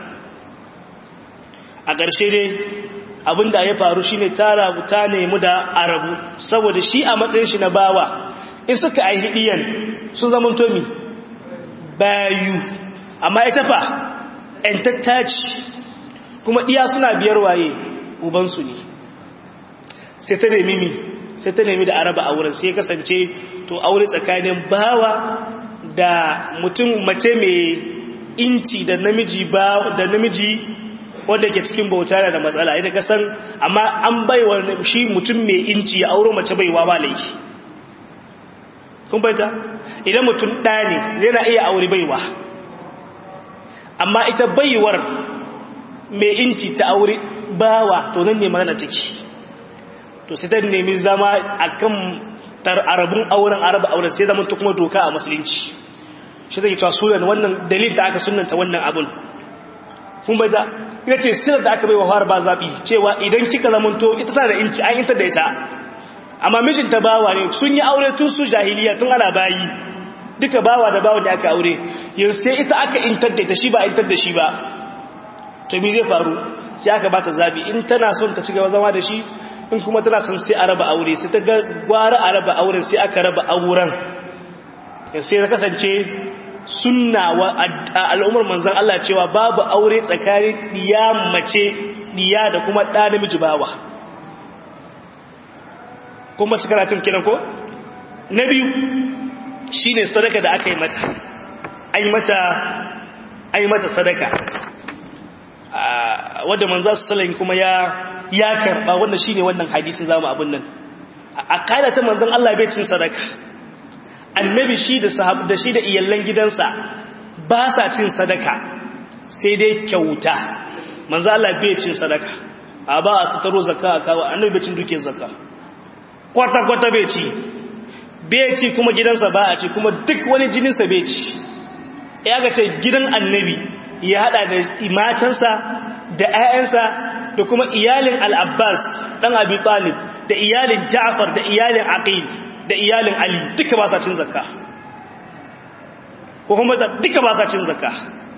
a ƙarshe dai abinda ya faru shine ta rabu ta nemi da arabu saboda shi a matsayin shi na bawa in suka aihi diyan sun zama tomi bayu amma ita fa entattaci kuma diya suna biyar waye ubansu ne sai ta nemi mi sai ta nemi da araba a wurin sai kasance to aure tsakanin bawa da mutum mace mai inci da namiji ba da namiji wanda ke cikin bauta da matsala ita kasan amma an baiwa shi mutum mai inci ya auro mace baiwa ba laifi kun baita idan mutum ɗaya ne yana iya aure baiwa amma ita baiwar mai inci ta aure bawa to nan ne magana ciki to sai ta nemi zama akan arabun auren araba auren sai zama kuma doka a musulunci shi zai cewa sunan wannan dalil da aka sunanta wannan abun kun bai da ya ce sinar da aka bai wa fara ba zaɓi cewa idan kika zamanto ita tana da inci an inta da ita amma mijinta bawa ne sun yi aure tun su jahiliya tun ana bayi duka bawa da bawa da aka aure yanzu sai ita aka intar da ita shi ba intar da shi ba to mi zai faru sai aka bata zaɓi in tana son ta ci gaba zama da shi in kuma tana son sai a raba aure sai ta ga gwara a raba auren sai aka raba auren sai ya kasance sunna wa al'ummar manzan Allah cewa babu aure tsakanin diya mace diya da kuma ɗa namiji bawa kuma su karatun kiran ko? na biyu shi ne sadaka da aka yi mata an yi mata an yi mata sadaka wadda manzan su salayin kuma ya karɓa wanda shi ne wannan hadisun zama abin nan a ƙadata manzan Allah bai cin sadaka annabi shi da sahab da shi da iyallan gidansa ba sa cin sadaka sai dai kyauta manzo Allah bai cin sadaka a ba a tattaro zakka a kawo annabi bai cin duke zakka kwata kwata bai ci bai ci kuma gidansa ba a ci kuma duk wani jininsa bai ci ya ga ce gidan annabi ya hada da matansa da 'ya'yansa da kuma iyalin al-Abbas dan Abi Talib da iyalin Ja'far da iyalin Aqil da iyalin Ali duka ba sa cin zakka ko kuma duka ba sa cin zakka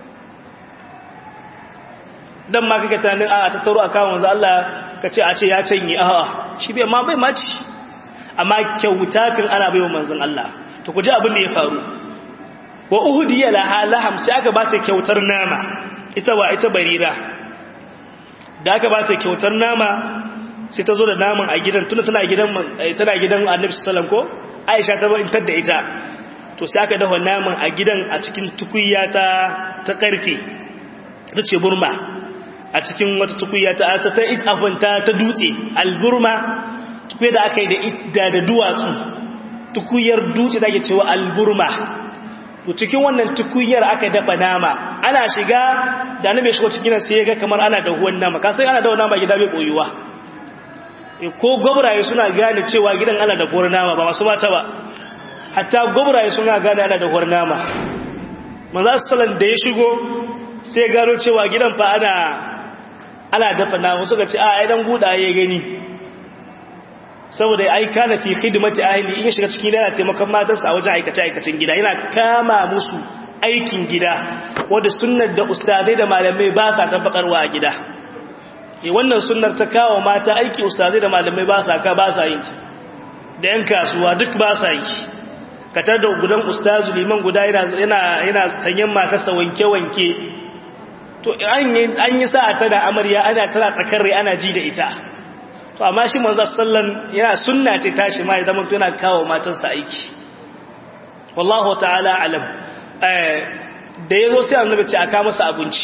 dan ma kake tunanin a tattaro a kawo manzo Allah ka ce a ce ya canye a'a shi bai ma bai maci amma kyauta fin ana baiwa manzon Allah to ku ji abin da ya faru wa uhdiya laha laham sai aka ba ta kyautar nama ita wa ita barira da aka ba ta kyautar nama sai ta zo da naman a gidan tuna tana gidan tana gidan Annabi sallallahu ko Aisha ta intar da ita to sai aka dafa naman a gidan a cikin tukunya ta ta karfe ta ce burma a cikin wata tukunya ta ta ta itafanta ta dutse alburma tukunya da aka yi da idda da duwatsu tukuyar dutse da ake cewa alburma to cikin wannan tukuyar aka dafa nama ana shiga da annabi shigo cikin sai ya ga kamar ana da huwan nama ka sai ana da nama gida bai koyuwa ko gobraye suna gane cewa gidan ana da huwar nama ba masu mata ba hatta gobraye suna gane ana da huwar nama manzo sallan da ya shigo sai gano cewa gidan fa ana ana dafa nama suka ce a ai dan guda ya gani saboda ai kana fi khidmati ahli in shiga cikin yana taimakon matarsa a wajen aikace aikacin gida yana kama musu aikin gida wanda sunnar da ustadai da malamai ba sa tabbatarwa a gida e wannan sunnar ta kawo mata aiki ustazai da malamai ba sa ka ba sa yin ta da yan kasuwa duk ba sa yi katar da gudan ustazu liman guda yana yana tanyen matarsa wanke-wanke to an yi sa'a ta da amarya ana tana tsakar rai ana ji da ita to amma shi manzo sallan yana sunna ce tashi ma ya zama yana kawo matarsa aiki wallahu ta'ala alam da yazo sai annabi ce aka masa abinci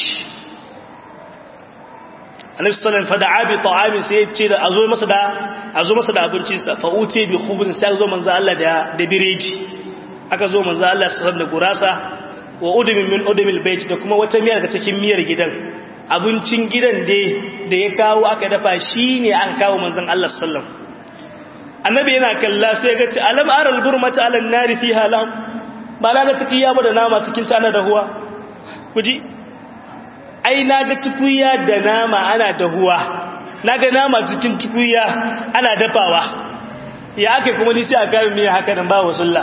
annabi sallan fa da'a bi ta'amin sai ya ce da azo masa da azo masa da abincin sa fa uti bi khubzin sai zo manzo Allah da da biredi aka zo manzo Allah sallan da gurasa wa udumin min udumil bait da kuma wata miyar daga cikin miyar gidan abincin gidan dai da ya kawo aka dafa shine an kawo manzon Allah sallam annabi yana kalla sai ga ci alam aral burmata alan nari fiha lam ba na ga tukiya ba da nama cikin ta na dahuwa kuji ai na ga tukuya da nama ana dahuwa na ga nama cikin tukuya ana dafawa ya ake kuma ni sai a kawo miya haka nan ba wasulla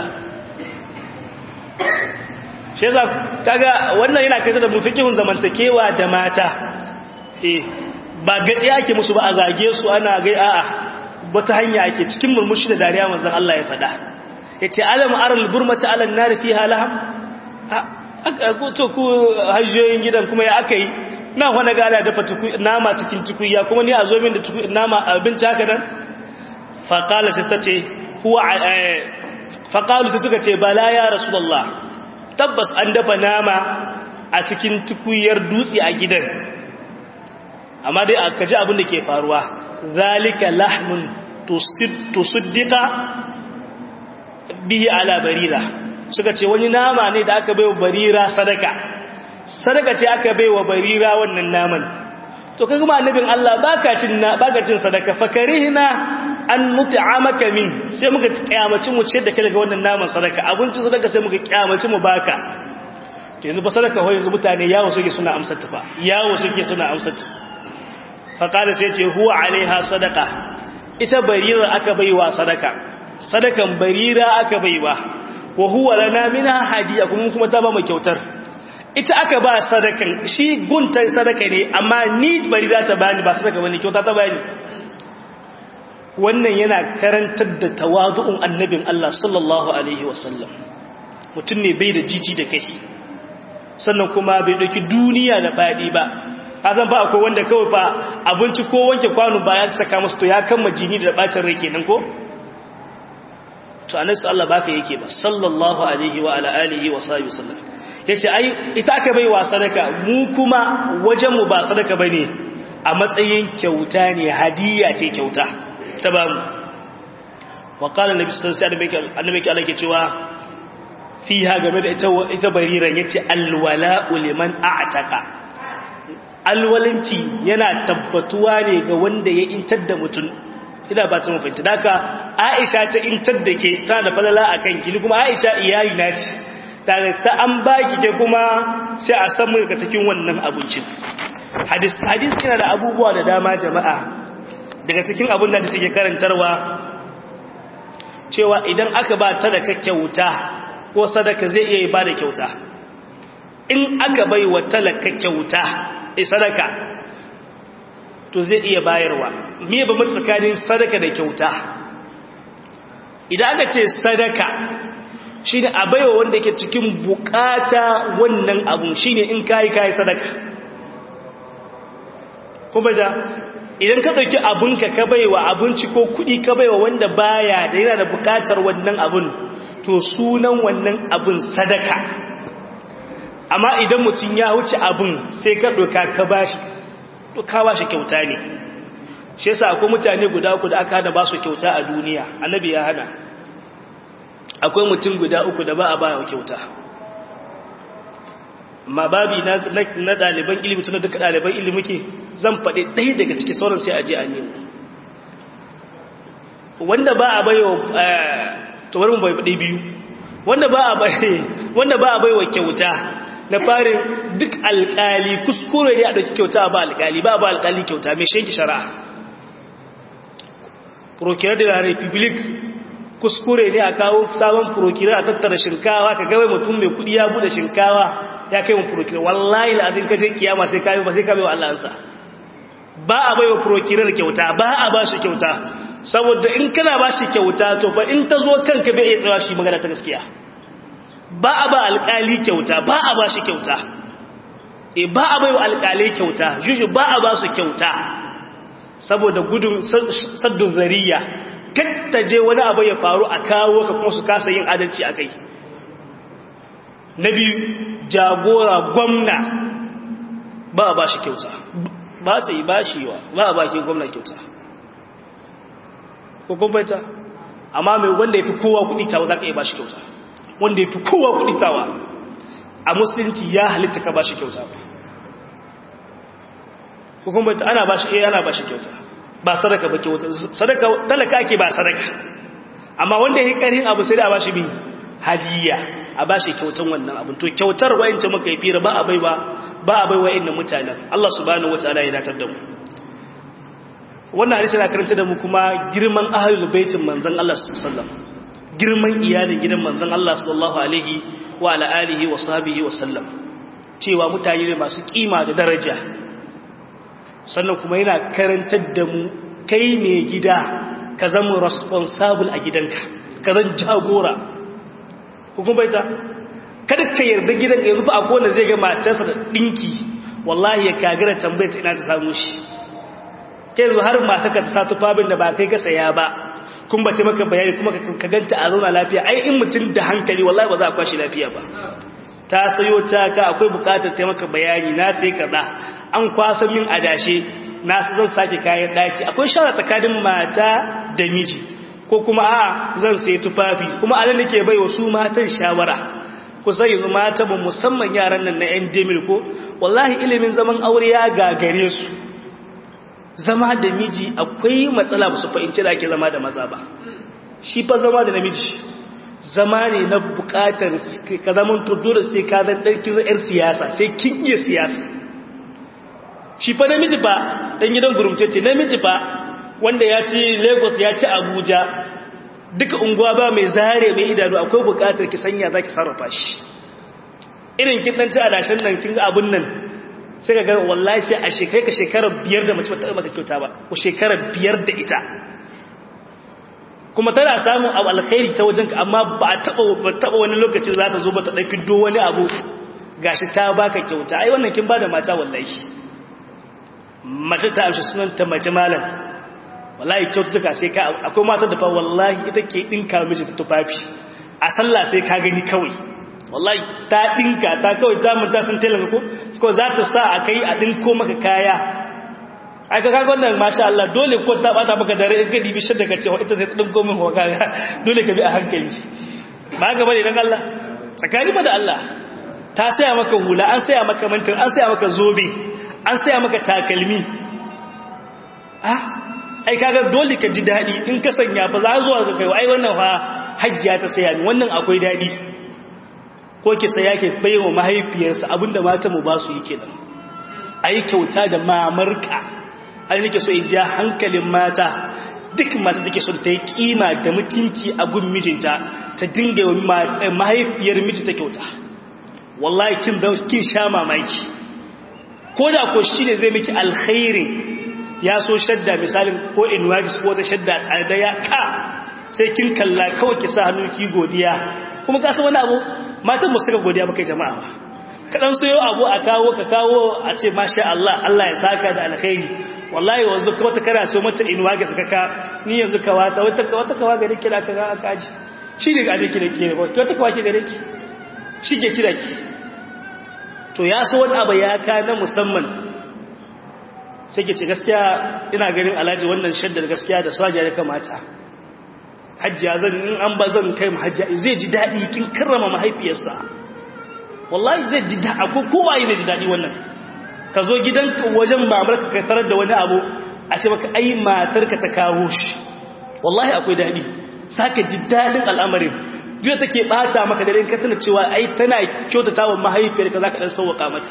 shi yasa kaga wannan yana kai da mufikihun zamantakewa da mata eh ba gatsi ake musu ba a zage su ana ga a'a wata hanya ake cikin murmushi da dariya manzon Allah ya faɗa yace alam aral burmata alan nar fiha laham aka to ku hajjoyin gidan kuma ya akai na wani gada dafa nama cikin tukuya kuma ni a zo min da nama abinci haka nan faqala sai ta ce huwa faqalu sai suka ce bala ya rasulullah tabbas an dafa nama a cikin tukuyar dutse a gidan amma dai aka ji abin da ke faruwa zalika lahmun tusuddika bihi ala barira suka ce wani nama ne da aka baiwa barira sadaka sadaka ce aka baiwa barira wannan naman to kaga ma annabin Allah baka cin baka cin sadaka fakarihna an nut'amaka min sai muka kiyamaci mu ce da kai daga wannan naman sadaka abinci sadaka sai muka kiyamaci mu baka to yanzu ba sadaka ho yanzu mutane yawo suke suna amsar ta fa yawo suke suna amsar ta fa qala sai ce huwa alaiha sadaka ita barira aka baiwa sadaka sadakan barira aka baiwa wa huwa lana minha hadiya kuma kuma ta ba mu kyautar ita aka ba sadakan shi guntan sadaka ne amma ni barira ta bani ba sadaka bane kyauta ta bani wannan yana karantar da tawadu'un annabin Allah sallallahu alaihi wasallam mutum ne bai da jiji da kai sannan kuma bai dauki duniya da fadi ba kasan ba akwai wanda kawai fa abinci ko wanke kwano ba ya saka musu to ya kama jini da bacin rai kenan ko to annabi Allah baka yake ba sallallahu alaihi wa ala alihi wa sahbihi wasallam yace ai ita aka bai wa sadaka mu kuma wajen mu ba sadaka bane a matsayin kyauta ne hadiya ce kyauta ta ba mu wa qala nabi sallallahu alaihi wasallam annabi ke Allah ke cewa fiha game da ita ita bariran yace alwala'u liman a'taqa alwalanci yana tabbatuwa ne ga wanda ya intar da mutum ina ba ta mafinta daga aisha ta intar da ke tana da falala a kan gini kuma aisha iyali na ce daga ta an baki ke kuma sai a samu daga cikin wannan abincin hadis hadis yana da abubuwa da dama jama'a daga cikin abin da suke karantarwa cewa idan aka ba ta da kyauta ko sadaka zai iya ba da kyauta in aka bai wa talaka kyauta sadaka to zai iya bayarwa me ba tsakanin sadaka da kyauta idan aka ce sadaka shine a baiwa wanda yake cikin bukata wannan abun shine in kai kai sadaka kuma da idan ka dauki abunka ka baiwa abinci ko kudi ka baiwa wanda baya da yana da bukatar wannan abun to sunan wannan abun sadaka amma idan mutum ya wuce abun sai ka doka ka bashi to ka bashi kyauta ne shi yasa akwai mutane guda uku da aka hana ba su kyauta a duniya annabi ya hana akwai mutum guda uku da ba a ba kyauta ma babi na ɗaliban ilimi tuna duka ɗaliban ilimi ke zan faɗi ɗaya daga take sauran sai a je a nemo wanda ba a bai wa tawar mu bai faɗi biyu wanda ba a bai wa kyauta na farin duk alƙali kuskure ne a ɗauki kyauta ba alƙali ba ba alƙali kyauta mai shanki shari'a prokirar da republic kuskure ne a kawo sabon prokirar a tattara shinkawa ka gawai mutum mai kudi ya bude shinkawa ya kai mun prokirar wallahi la'adin kaje kiyama sai kayi ba sai kayi wa Allah ansa ba a baiwa prokirar kyauta ba a ba shi kyauta saboda in kana ba shi kyauta to fa in ta zo kanka bai iya tsawa shi magana ta gaskiya ba a ba alƙali kyauta ba a ba shi kyauta e ba a baiwa alƙalai kyauta juju ba a ba su kyauta saboda gudun saddun zariya ta je wani abu ya faru a kawo ka kuma su kasa yin adalci a kai na biyu jagora gwamna ba a ba shi kyauta ba ta yi ba shi wa ba a baki gwamna kyauta ko kumfaita amma mai wanda ya fi kowa kudi tawa za ka iya ba shi kyauta wanda ya fi kowa kudi tawa a musulunci ya halitta ka ba shi kyauta ba ko kumfaita ana ba shi iya ana ba shi kyauta ba sadaka ba kyauta sadaka talaka ake ba sadaka amma wanda ya yi ƙarhin abu sai da a ba shi bi hadiya a ba shi kyautan wannan abin to kyautar wa'ince muka yi fira ba a bai ba ba a bai wa'in mutanen Allah subhanahu wataala ya datar da mu wannan hadisi na karanta da mu kuma girman ahlul baitin manzon Allah sallallahu alaihi wasallam girman iyalin gidan manzon Allah sallallahu alaihi wa ala alihi wa sahbihi wa sallam cewa mutane ne masu kima da daraja sannan kuma yana karantar da mu kai mai gida ka zama responsible a gidanka ka zan jagora hukun baita kada ka yarda gidan yanzu ba akwai wanda zai ga matarsa da dinki wallahi ya kagara tambayar ta ina ta samu shi kai zo har mata ka ta sa tufafin da ba kai ka saya ba kun bace maka bayani kuma ka ganta a zauna lafiya ai in mutum da hankali wallahi ba za a kwashi lafiya ba ta sayo ta ka akwai bukatar ta maka bayani na sai kaza an kwasa min adashe na zan sake kayan daki akwai shara tsakanin mata da miji ko kuma a zan sai tufafi kuma anan nake bai wa su matan shawara ku sai yanzu mata mu musamman yaran nan na yan demil ko wallahi ilimin zaman aure ya gagare su zama da miji akwai matsala ba su fahimci da ake zama da maza ba shi fa zama da namiji zama ne na bukatar ka zaman dole sai ka zan ɗarki yar siyasa sai kin iya siyasa shi fa namiji ba ɗan gidan gurumce ce namiji ba wanda ya ci lagos ya ci abuja duka unguwa ba mai zare mai idanu akwai bukatar ki sanya za ki sarrafa shi irin kin ɗan ci adashen nan kin abun nan sai ka ga wallahi sai a shekai ka shekarar biyar da mace ba ta maka kyauta ba ko shekarar biyar da ita kuma tana samun abu alkhairi ta wajen ka amma ba a taɓa wani lokacin za ta zo ba ta ɗafi do wani abu gashi ta baka kyauta ai wannan kin ba da mata wallahi mace ta amshi sunanta mace malam wallahi kyaututtuka sai ka akwai mata da fa wallahi ita ke dinka miji tufafi a sallah sai ka gani kawai wallahi ta dinka ta kawai ta mun ta san telan ko ko za ta sa a kai a dinko maka kaya ai ka kaga wannan masha Allah dole ko ta bata maka dare in ka dibi shi daga cewa ita zai dinko min ho kaga dole ka bi a hankali ba ga bane dan Allah tsakani ba da Allah ta saya maka hula an saya maka mantin an saya maka zobe an saya maka takalmi ah ai kaga dole ka ji dadi in ka sanya fa za zuwa ga kai ai wannan fa hajjiya ta saya ni wannan akwai dadi ko ki saya ke baiwa mahaifiyarsa abinda mata mu ba su yi kenan ai kyauta da mamarka ai nake so in ja hankalin mata duk mata take son ta yi kima da mutunci a gun mijinta ta dinga mahaifiyar mijinta kyauta wallahi kin da kin sha mamaki ko da ko shine zai miki alkhairin ya so shadda misalin ko inwajis ko ta shadda tsada ya ka sai kin kalla kawai ki sa hannu ki godiya kuma ka san wani abu matan mu suka godiya baka jama'a ba ka dan soyo abu a kawo ka kawo a ce masha Allah Allah ya saka da alkhairi wallahi wanzu kuma ta kara so mata inwajis ka ka ni yanzu ka wata wata wata kawa gare ki da ka ga kaji shi ne gaje ki da ki ne ko wata kawa ki gare ki shi ke kira ki to ya so wani abu ya ka na musamman sai ke ce gaskiya ina ganin alhaji wannan shaddar gaskiya da swaja ya kamata hajjiya zan in an ba zan kai hajjiya zai ji daɗi kin karrama mahaifiyarsa wallahi zai ji daɗi ko kowa yi zai ji daɗi wannan ka zo gidan wajen mamarka ka tarar da wani abu a ce maka ai matarka ta kawo shi wallahi akwai daɗi saka ji daɗin al'amarin duk take bata maka da ka tana cewa ai tana kyautata wa mahaifiyarka zaka dan sauwaka mata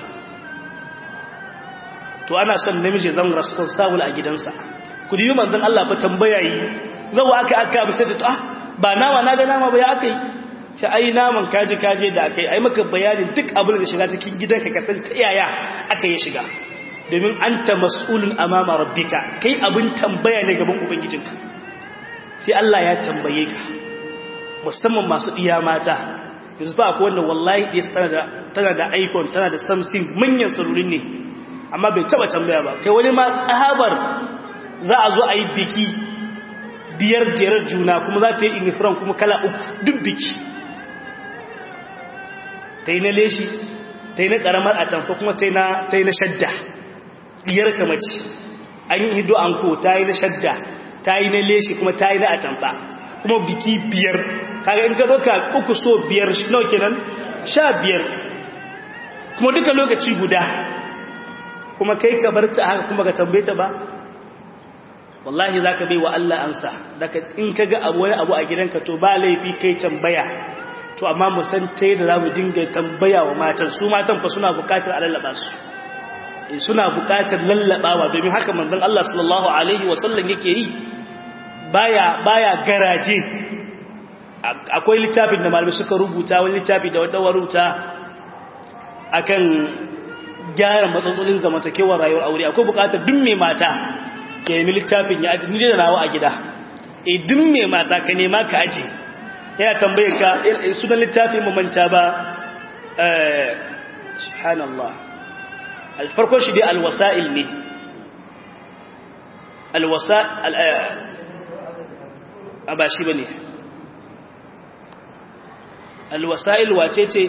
to ana son namiji zan responsible a gidansa ku yi manzon Allah fa tambaya yi zawa aka aka abu sai ta ah ba nawa na ga nama ba ya aka yi ce ai naman kaji kaje da aka yi ai maka bayanin duk abin da shiga cikin gidanka ka san ta yaya aka yi shiga domin anta mas'ulun amama rabbika kai abin tambaya ne gaban ubangijinka sai Allah ya tambaye ka musamman masu iya mata yanzu ba akwai wanda wallahi ya tana da tana da iPhone tana da Samsung manyan salurin ne amma bai taba tambaya ba kai wani ma tsahabar za a zo a yi biki biyar jerar juna kuma za ta yi inifran kuma kala uku duk biki ta yi na leshi ta yi na ƙaramar atamfa kuma ta yi na shadda biyar kamaci an yi hido an ko ta yi na shadda ta yi na leshi kuma ta yi na atamfa kuma biki biyar kaga in ka zoka uku so biyar nawa kenan sha biyar kuma duka lokaci guda kuma kai ka bar ta haka kuma ka tambaye ta ba wallahi za ka bai wa Allah amsa daga in ka ga abu wani abu a gidanka to ba laifi kai tambaya to amma mu san ta yadda za mu dinga tambaya wa matan su matan fa suna bukatar a lallaba su suna bukatar lallabawa domin haka manzon Allah sallallahu alaihi wasallam yake yi baya baya garaje akwai littafin da malamai suka rubuta wani littafi da wata rubuta akan gyara matsalolin zamantakewar rayuwar aure akwai bukatar duk mai mata ka nemi littafin ya aji ni da nawa a gida e duk mai mata ka nema ka aji yana tambaye ka sunan littafin mamanta ba subhanallah alfarkon shi dai alwasa'il ne alwasa'il a ba shi ba ne alwasa'il wace ce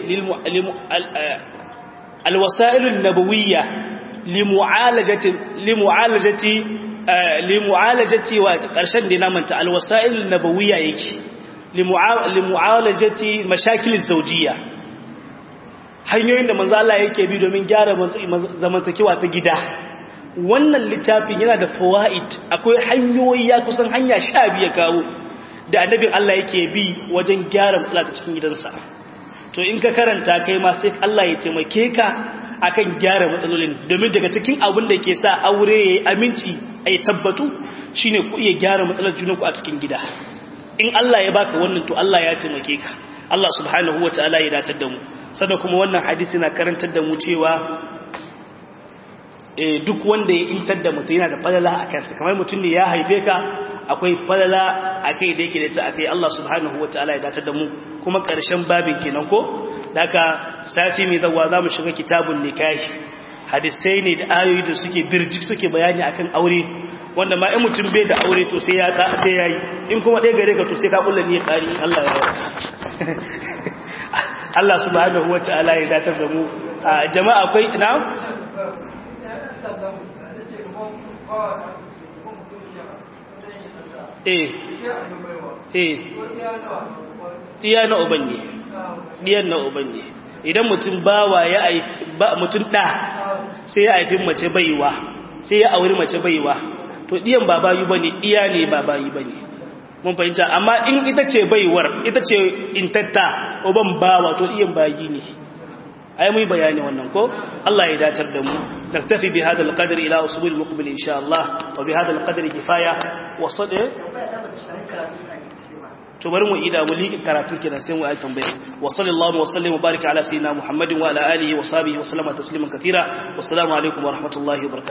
alwasa'ilun nabawiyya limu'alajati limu'alajati limu'alajati wa ƙarshen da na manta alwasa'il nabawiyya yake limu'alajati mashakil zawjiyya hanyoyin da manzo Allah yake bi domin gyara zamantakewa ta gida wannan littafin yana da fawaid akwai hanyoyi ya kusan hanya 12 kawo da annabin Allah yake bi wajen gyara matsala ta cikin gidansa to in ka karanta kai ma sai Allah ya taimake ka akan gyara matsalolin domin daga cikin abin da ke sa aure yayi aminci ai tabbatu shine ku iya gyara matsalar junanku a cikin gida in Allah ya baka wannan to Allah ya taimake ka Allah subhanahu wataala ya datar da mu sannan kuma wannan hadisi na karantar da mu cewa eh duk wanda ya intar da mutum yana da falala a kansa kamar mutum ne ya haife ka akwai falala akai da yake da ta akai Allah subhanahu wataala ya datar da mu kuma karshen babin kenan ko daga sati mai zawa zamu shiga kitabun nikahi hadisai ne da ayoyi da suke birjik suke bayani akan aure wanda ma in mutum bai da aure to sai ya sai yayi in kuma ɗaya gare ka to sai ka kulla ni kari Allah ya Allah subhanahu wataala ya datar da mu jama'a akwai ina eh eh iya na uban ne diyan na uban ne idan mutum bawa ya aifi mutum da sai ya aifi mace baiwa sai ya auri mace baiwa to diyan ba bayu bane iya ne ba bayu bane mun fahimta amma in ita ce baiwar ita ce intatta uban bawa to diyan bayi ne ai mu bayani wannan ko Allah ya datar da mu naktafi bi hada alqadr ila usul almuqbil insha Allah wa bi hada alqadr kifaya wa sada to bari mu ida mu liƙi karatu kenan sai mu ayi tambaya wa sallallahu wa sallam wa baraka ala sayyidina muhammadin wa ala alihi wa sahbihi wa sallama tasliman katira wassalamu alaikum wa rahmatullahi wa barakatuh